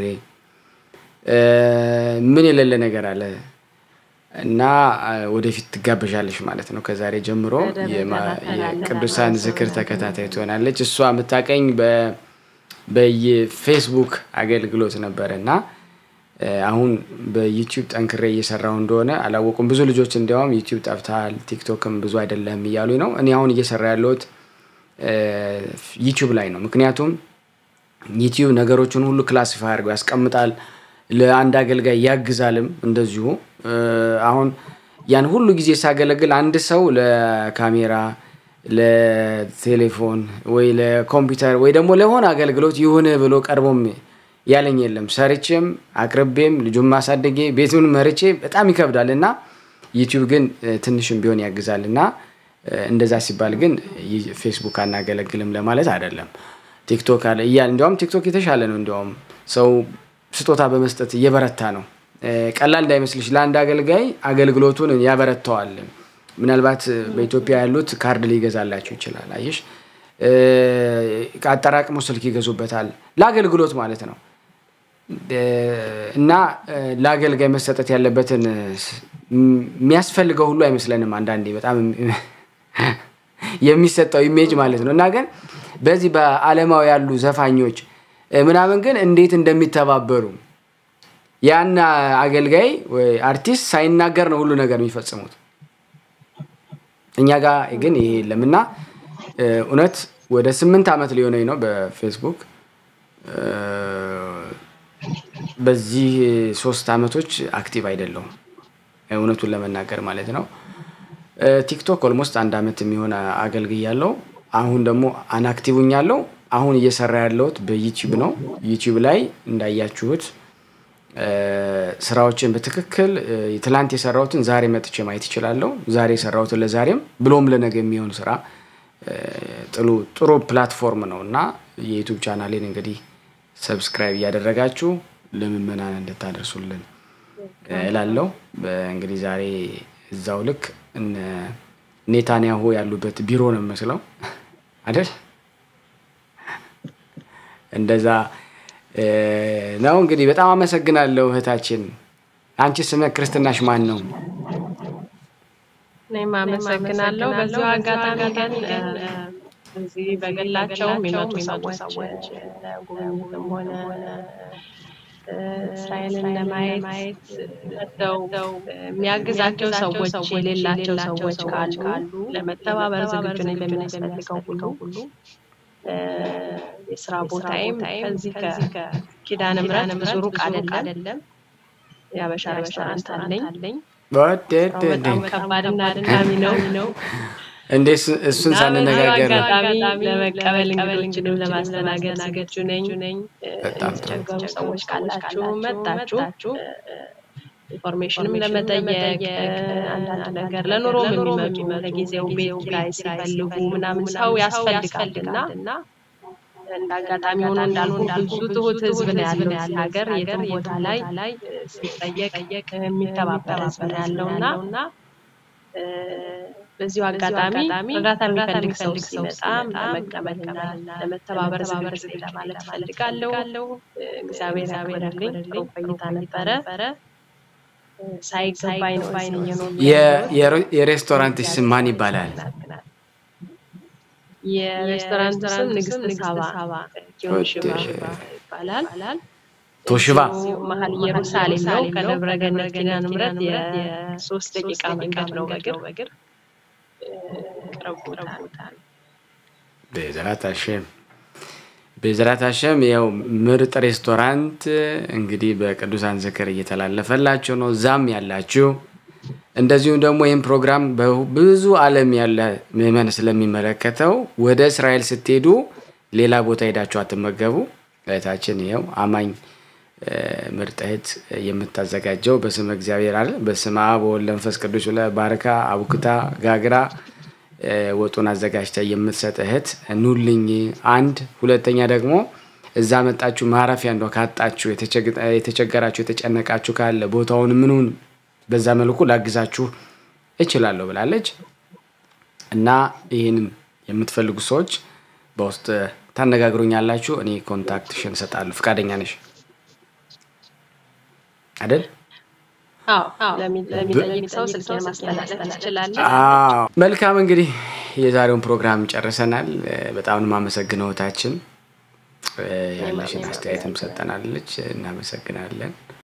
ምን የሌለ ነገር አለ እና ወደፊት ትጋበዣለሽ ማለት ነው። ከዛሬ ጀምሮ የቅዱሳን ዝክር ተከታታይ ትሆናለች። እሷ የምታቀኝ በየፌስቡክ አገልግሎት ነበረ እና አሁን በዩቲዩብ ጠንክሬ እየሰራው እንደሆነ አላወቁም። ብዙ ልጆች እንዲያውም ዩቲዩብ ጠፍተሃል፣ ቲክቶክም ብዙ አይደለም እያሉኝ ነው። እኔ አሁን እየሰራ ያለሁት ዩቲዩብ ላይ ነው። ምክንያቱም ዩቲዩብ ነገሮችን ሁሉ ክላሲፋይ አድርገው ያስቀምጣል። ለአንድ አገልጋይ ያግዛልም እንደዚሁ። አሁን ያን ሁሉ ጊዜ ሳገለግል አንድ ሰው ለካሜራ፣ ለቴሌፎን ወይ ለኮምፒውተር ወይ ደግሞ ለሆነ አገልግሎት ይሁን ብሎ ቀርቦም ያለኝ የለም። ሰርቼም አቅርቤም ልጁን ማሳደጌ ቤቱን መርቼ በጣም ይከብዳል እና ዩቲዩብ ግን ትንሽም ቢሆን ያግዛል እና እንደዛ ሲባል ግን ፌስቡክ አናገለግልም ለማለት አይደለም። ቲክቶክ አለ እያል እንዲያውም ቲክቶክ የተሻለ ነው። እንዲያውም ሰው ስጦታ በመስጠት እየበረታ ነው። ቀላል እንዳይመስልሽ ለአንድ አገልጋይ አገልግሎቱን ያበረታዋል። ምናልባት በኢትዮጵያ ያሉት ካርድ ሊገዛላቸው ይችላል። አየሽ አጠራቅሞ ስልክ ይገዙበታል ለአገልግሎት ማለት ነው። እና ለአገልጋይ መሰጠት ያለበትን የሚያስፈልገው ሁሉ አይመስለንም። አንዳንዴ በጣም የሚሰጠው ኢሜጅ ማለት ነው። እና ግን በዚህ በዓለማዊ ያሉ ዘፋኞች ምናምን ግን እንዴት እንደሚተባበሩ ያን አገልጋይ ወይ አርቲስት ሳይናገር ነው ሁሉ ነገር የሚፈጽሙት። እኛ ጋር ግን ይሄ የለምና እውነት ወደ ስምንት ዓመት ሊሆነኝ ነው በፌስቡክ በዚህ ሶስት ዓመቶች አክቲቭ አይደለሁም እውነቱን ለመናገር ማለት ነው። ቲክቶክ ኦልሞስት አንድ ዓመት የሚሆን አገልግያለሁ። አሁን ደግሞ አናክቲቭኛለሁ። አሁን እየሰራ ያለሁት በዩቲዩብ ነው። ዩቲዩብ ላይ እንዳያችሁት ስራዎችን በትክክል ትላንት የሰራሁትን ዛሬ መጥቼ ማየት ይችላለሁ። ዛሬ የሰራሁትን ለዛሬም ብሎም ለነገ የሚሆን ስራ ጥሩ ጥሩ ፕላትፎርም ነው እና የዩቱብ ቻናሌን እንግዲህ ሰብስክራይብ እያደረጋችሁ ለምዕመናን እንድታደርሱልን እላለሁ። እንግዲህ ዛሬ እዛው ልክ እነ ኔታንያሁ ያሉበት ቢሮ ነው የምመስለው አይደል? እንደዛ ነው እንግዲህ። በጣም አመሰግናለሁ እህታችን። አንቺ ስመ ክርስትናሽ ማን ነው? እኔም አመሰግናለሁ። በዚሁ አጋጣሚ ግን እዚህ በግላቸው የሚመጡ ሰዎች ጉብኝትም ሆነ እስራኤልን ለማየት መጥተው የሚያግዛቸው ሰዎች የሌላቸው ሰዎች ካሉ ለመተባበር ዝግጁ ነኝ በሚያስፈልገው ሁሉ። የስራ ቦታዬም ከዚህ ከኪዳነ ምሕረት ብዙ ሩቅ አይደለም። የአበሻ ሬስቶራንት አለኝ። በጣም ከባድና አድካሚ ነው። እንዴ እሱን ሳንነጋገር አጋጣሚ ለመቀበል እንግዶችንም ለማስተናገድ ዝግጁ ነኝ። የተቸገሩ ሰዎች ካላችሁ መጣችሁ ኢንፎርሜሽንም ለመጠየቅ አንዳንድ ነገር ለኑሮም የሚመጡ ለጊዜው ቤት ኪራይ ሲፈልጉ ምናምን ሰው ያስፈልጋልና እንደ አጋጣሚ ሆኖ እንዳልኩ ብዙ ትሁት ህዝብ ነው ያለው እዚህ ሀገር የትም ቦታ ላይ ሲጠየቅ የሚተባበር ህዝብ ነው ያለውና በዚሁ አጋጣሚ እርዳታ የሚፈልግ ሰው ሲመጣ ለመቀበልና ለመተባበር ዝግጁ ነኝ ለማለት እፈልጋለሁ። እግዚአብሔር ያክብርልኝ። ጥሩ ቆይታ ነበረ። ሳይገባኝ ነው የሬስቶራንት ስም ማን ይባላል? የሬስቶራንት ስም ንግስት ሳባ ኪዮሽባ ይባላል። ቶሽባ መሀል ኢየሩሳሌም ነው። ከደብረ ገነት ኪዳነ ምሕረት የሶስት ደቂቃ መንገድ ነው በእግር ቅርብ ቦታ ነው። ቤዘራት ሀሸም ቤዘራት ሀሸም ያው ምርጥ ሬስቶራንት እንግዲህ በቅዱሳን ዝክር እየተላለፈላችሁ ነው። እዛም ያላችሁ እንደዚሁም ደግሞ ይህም ፕሮግራም በብዙ ዓለም ያለ ምዕመን ስለሚመለከተው ወደ እስራኤል ስትሄዱ ሌላ ቦታ ሄዳችሁ አትመገቡ። እህታችን ይኸው አማኝ ምርጥ እህት የምታዘጋጀው በስመ እግዚአብሔር አለ በስመ አብ ወወልድ ወመንፈስ ቅዱስ ብለህ ባርካ አቡክታ ጋግራ ወጡን አዘጋጅታ የምትሰጥ እህት ኑልኝ። አንድ ሁለተኛ ደግሞ እዛ መጣችሁ ማረፊያ እንደ ካጣችሁ የተቸገራችሁ የተጨነቃችሁ ካለ ቦታውን ምኑን በዛ መልኩ ላግዛችሁ እችላለሁ ብላለች እና ይህንን የምትፈልጉ ሰዎች በውስጥ ታነጋግሩኛላችሁ። እኔ ኮንታክትሽን እሰጣለሁ። ፈቃደኛ ነሽ አይደል? ለሚጠይቅ ሰው ስልኬን ማስተላለፍ ትችላለህ። መልካም እንግዲህ የዛሬውን ፕሮግራም ጨርሰናል። በጣም የማመሰግነው እህታችን ያለሽን አስተያየትም ሰጠናለች። እናመሰግናለን።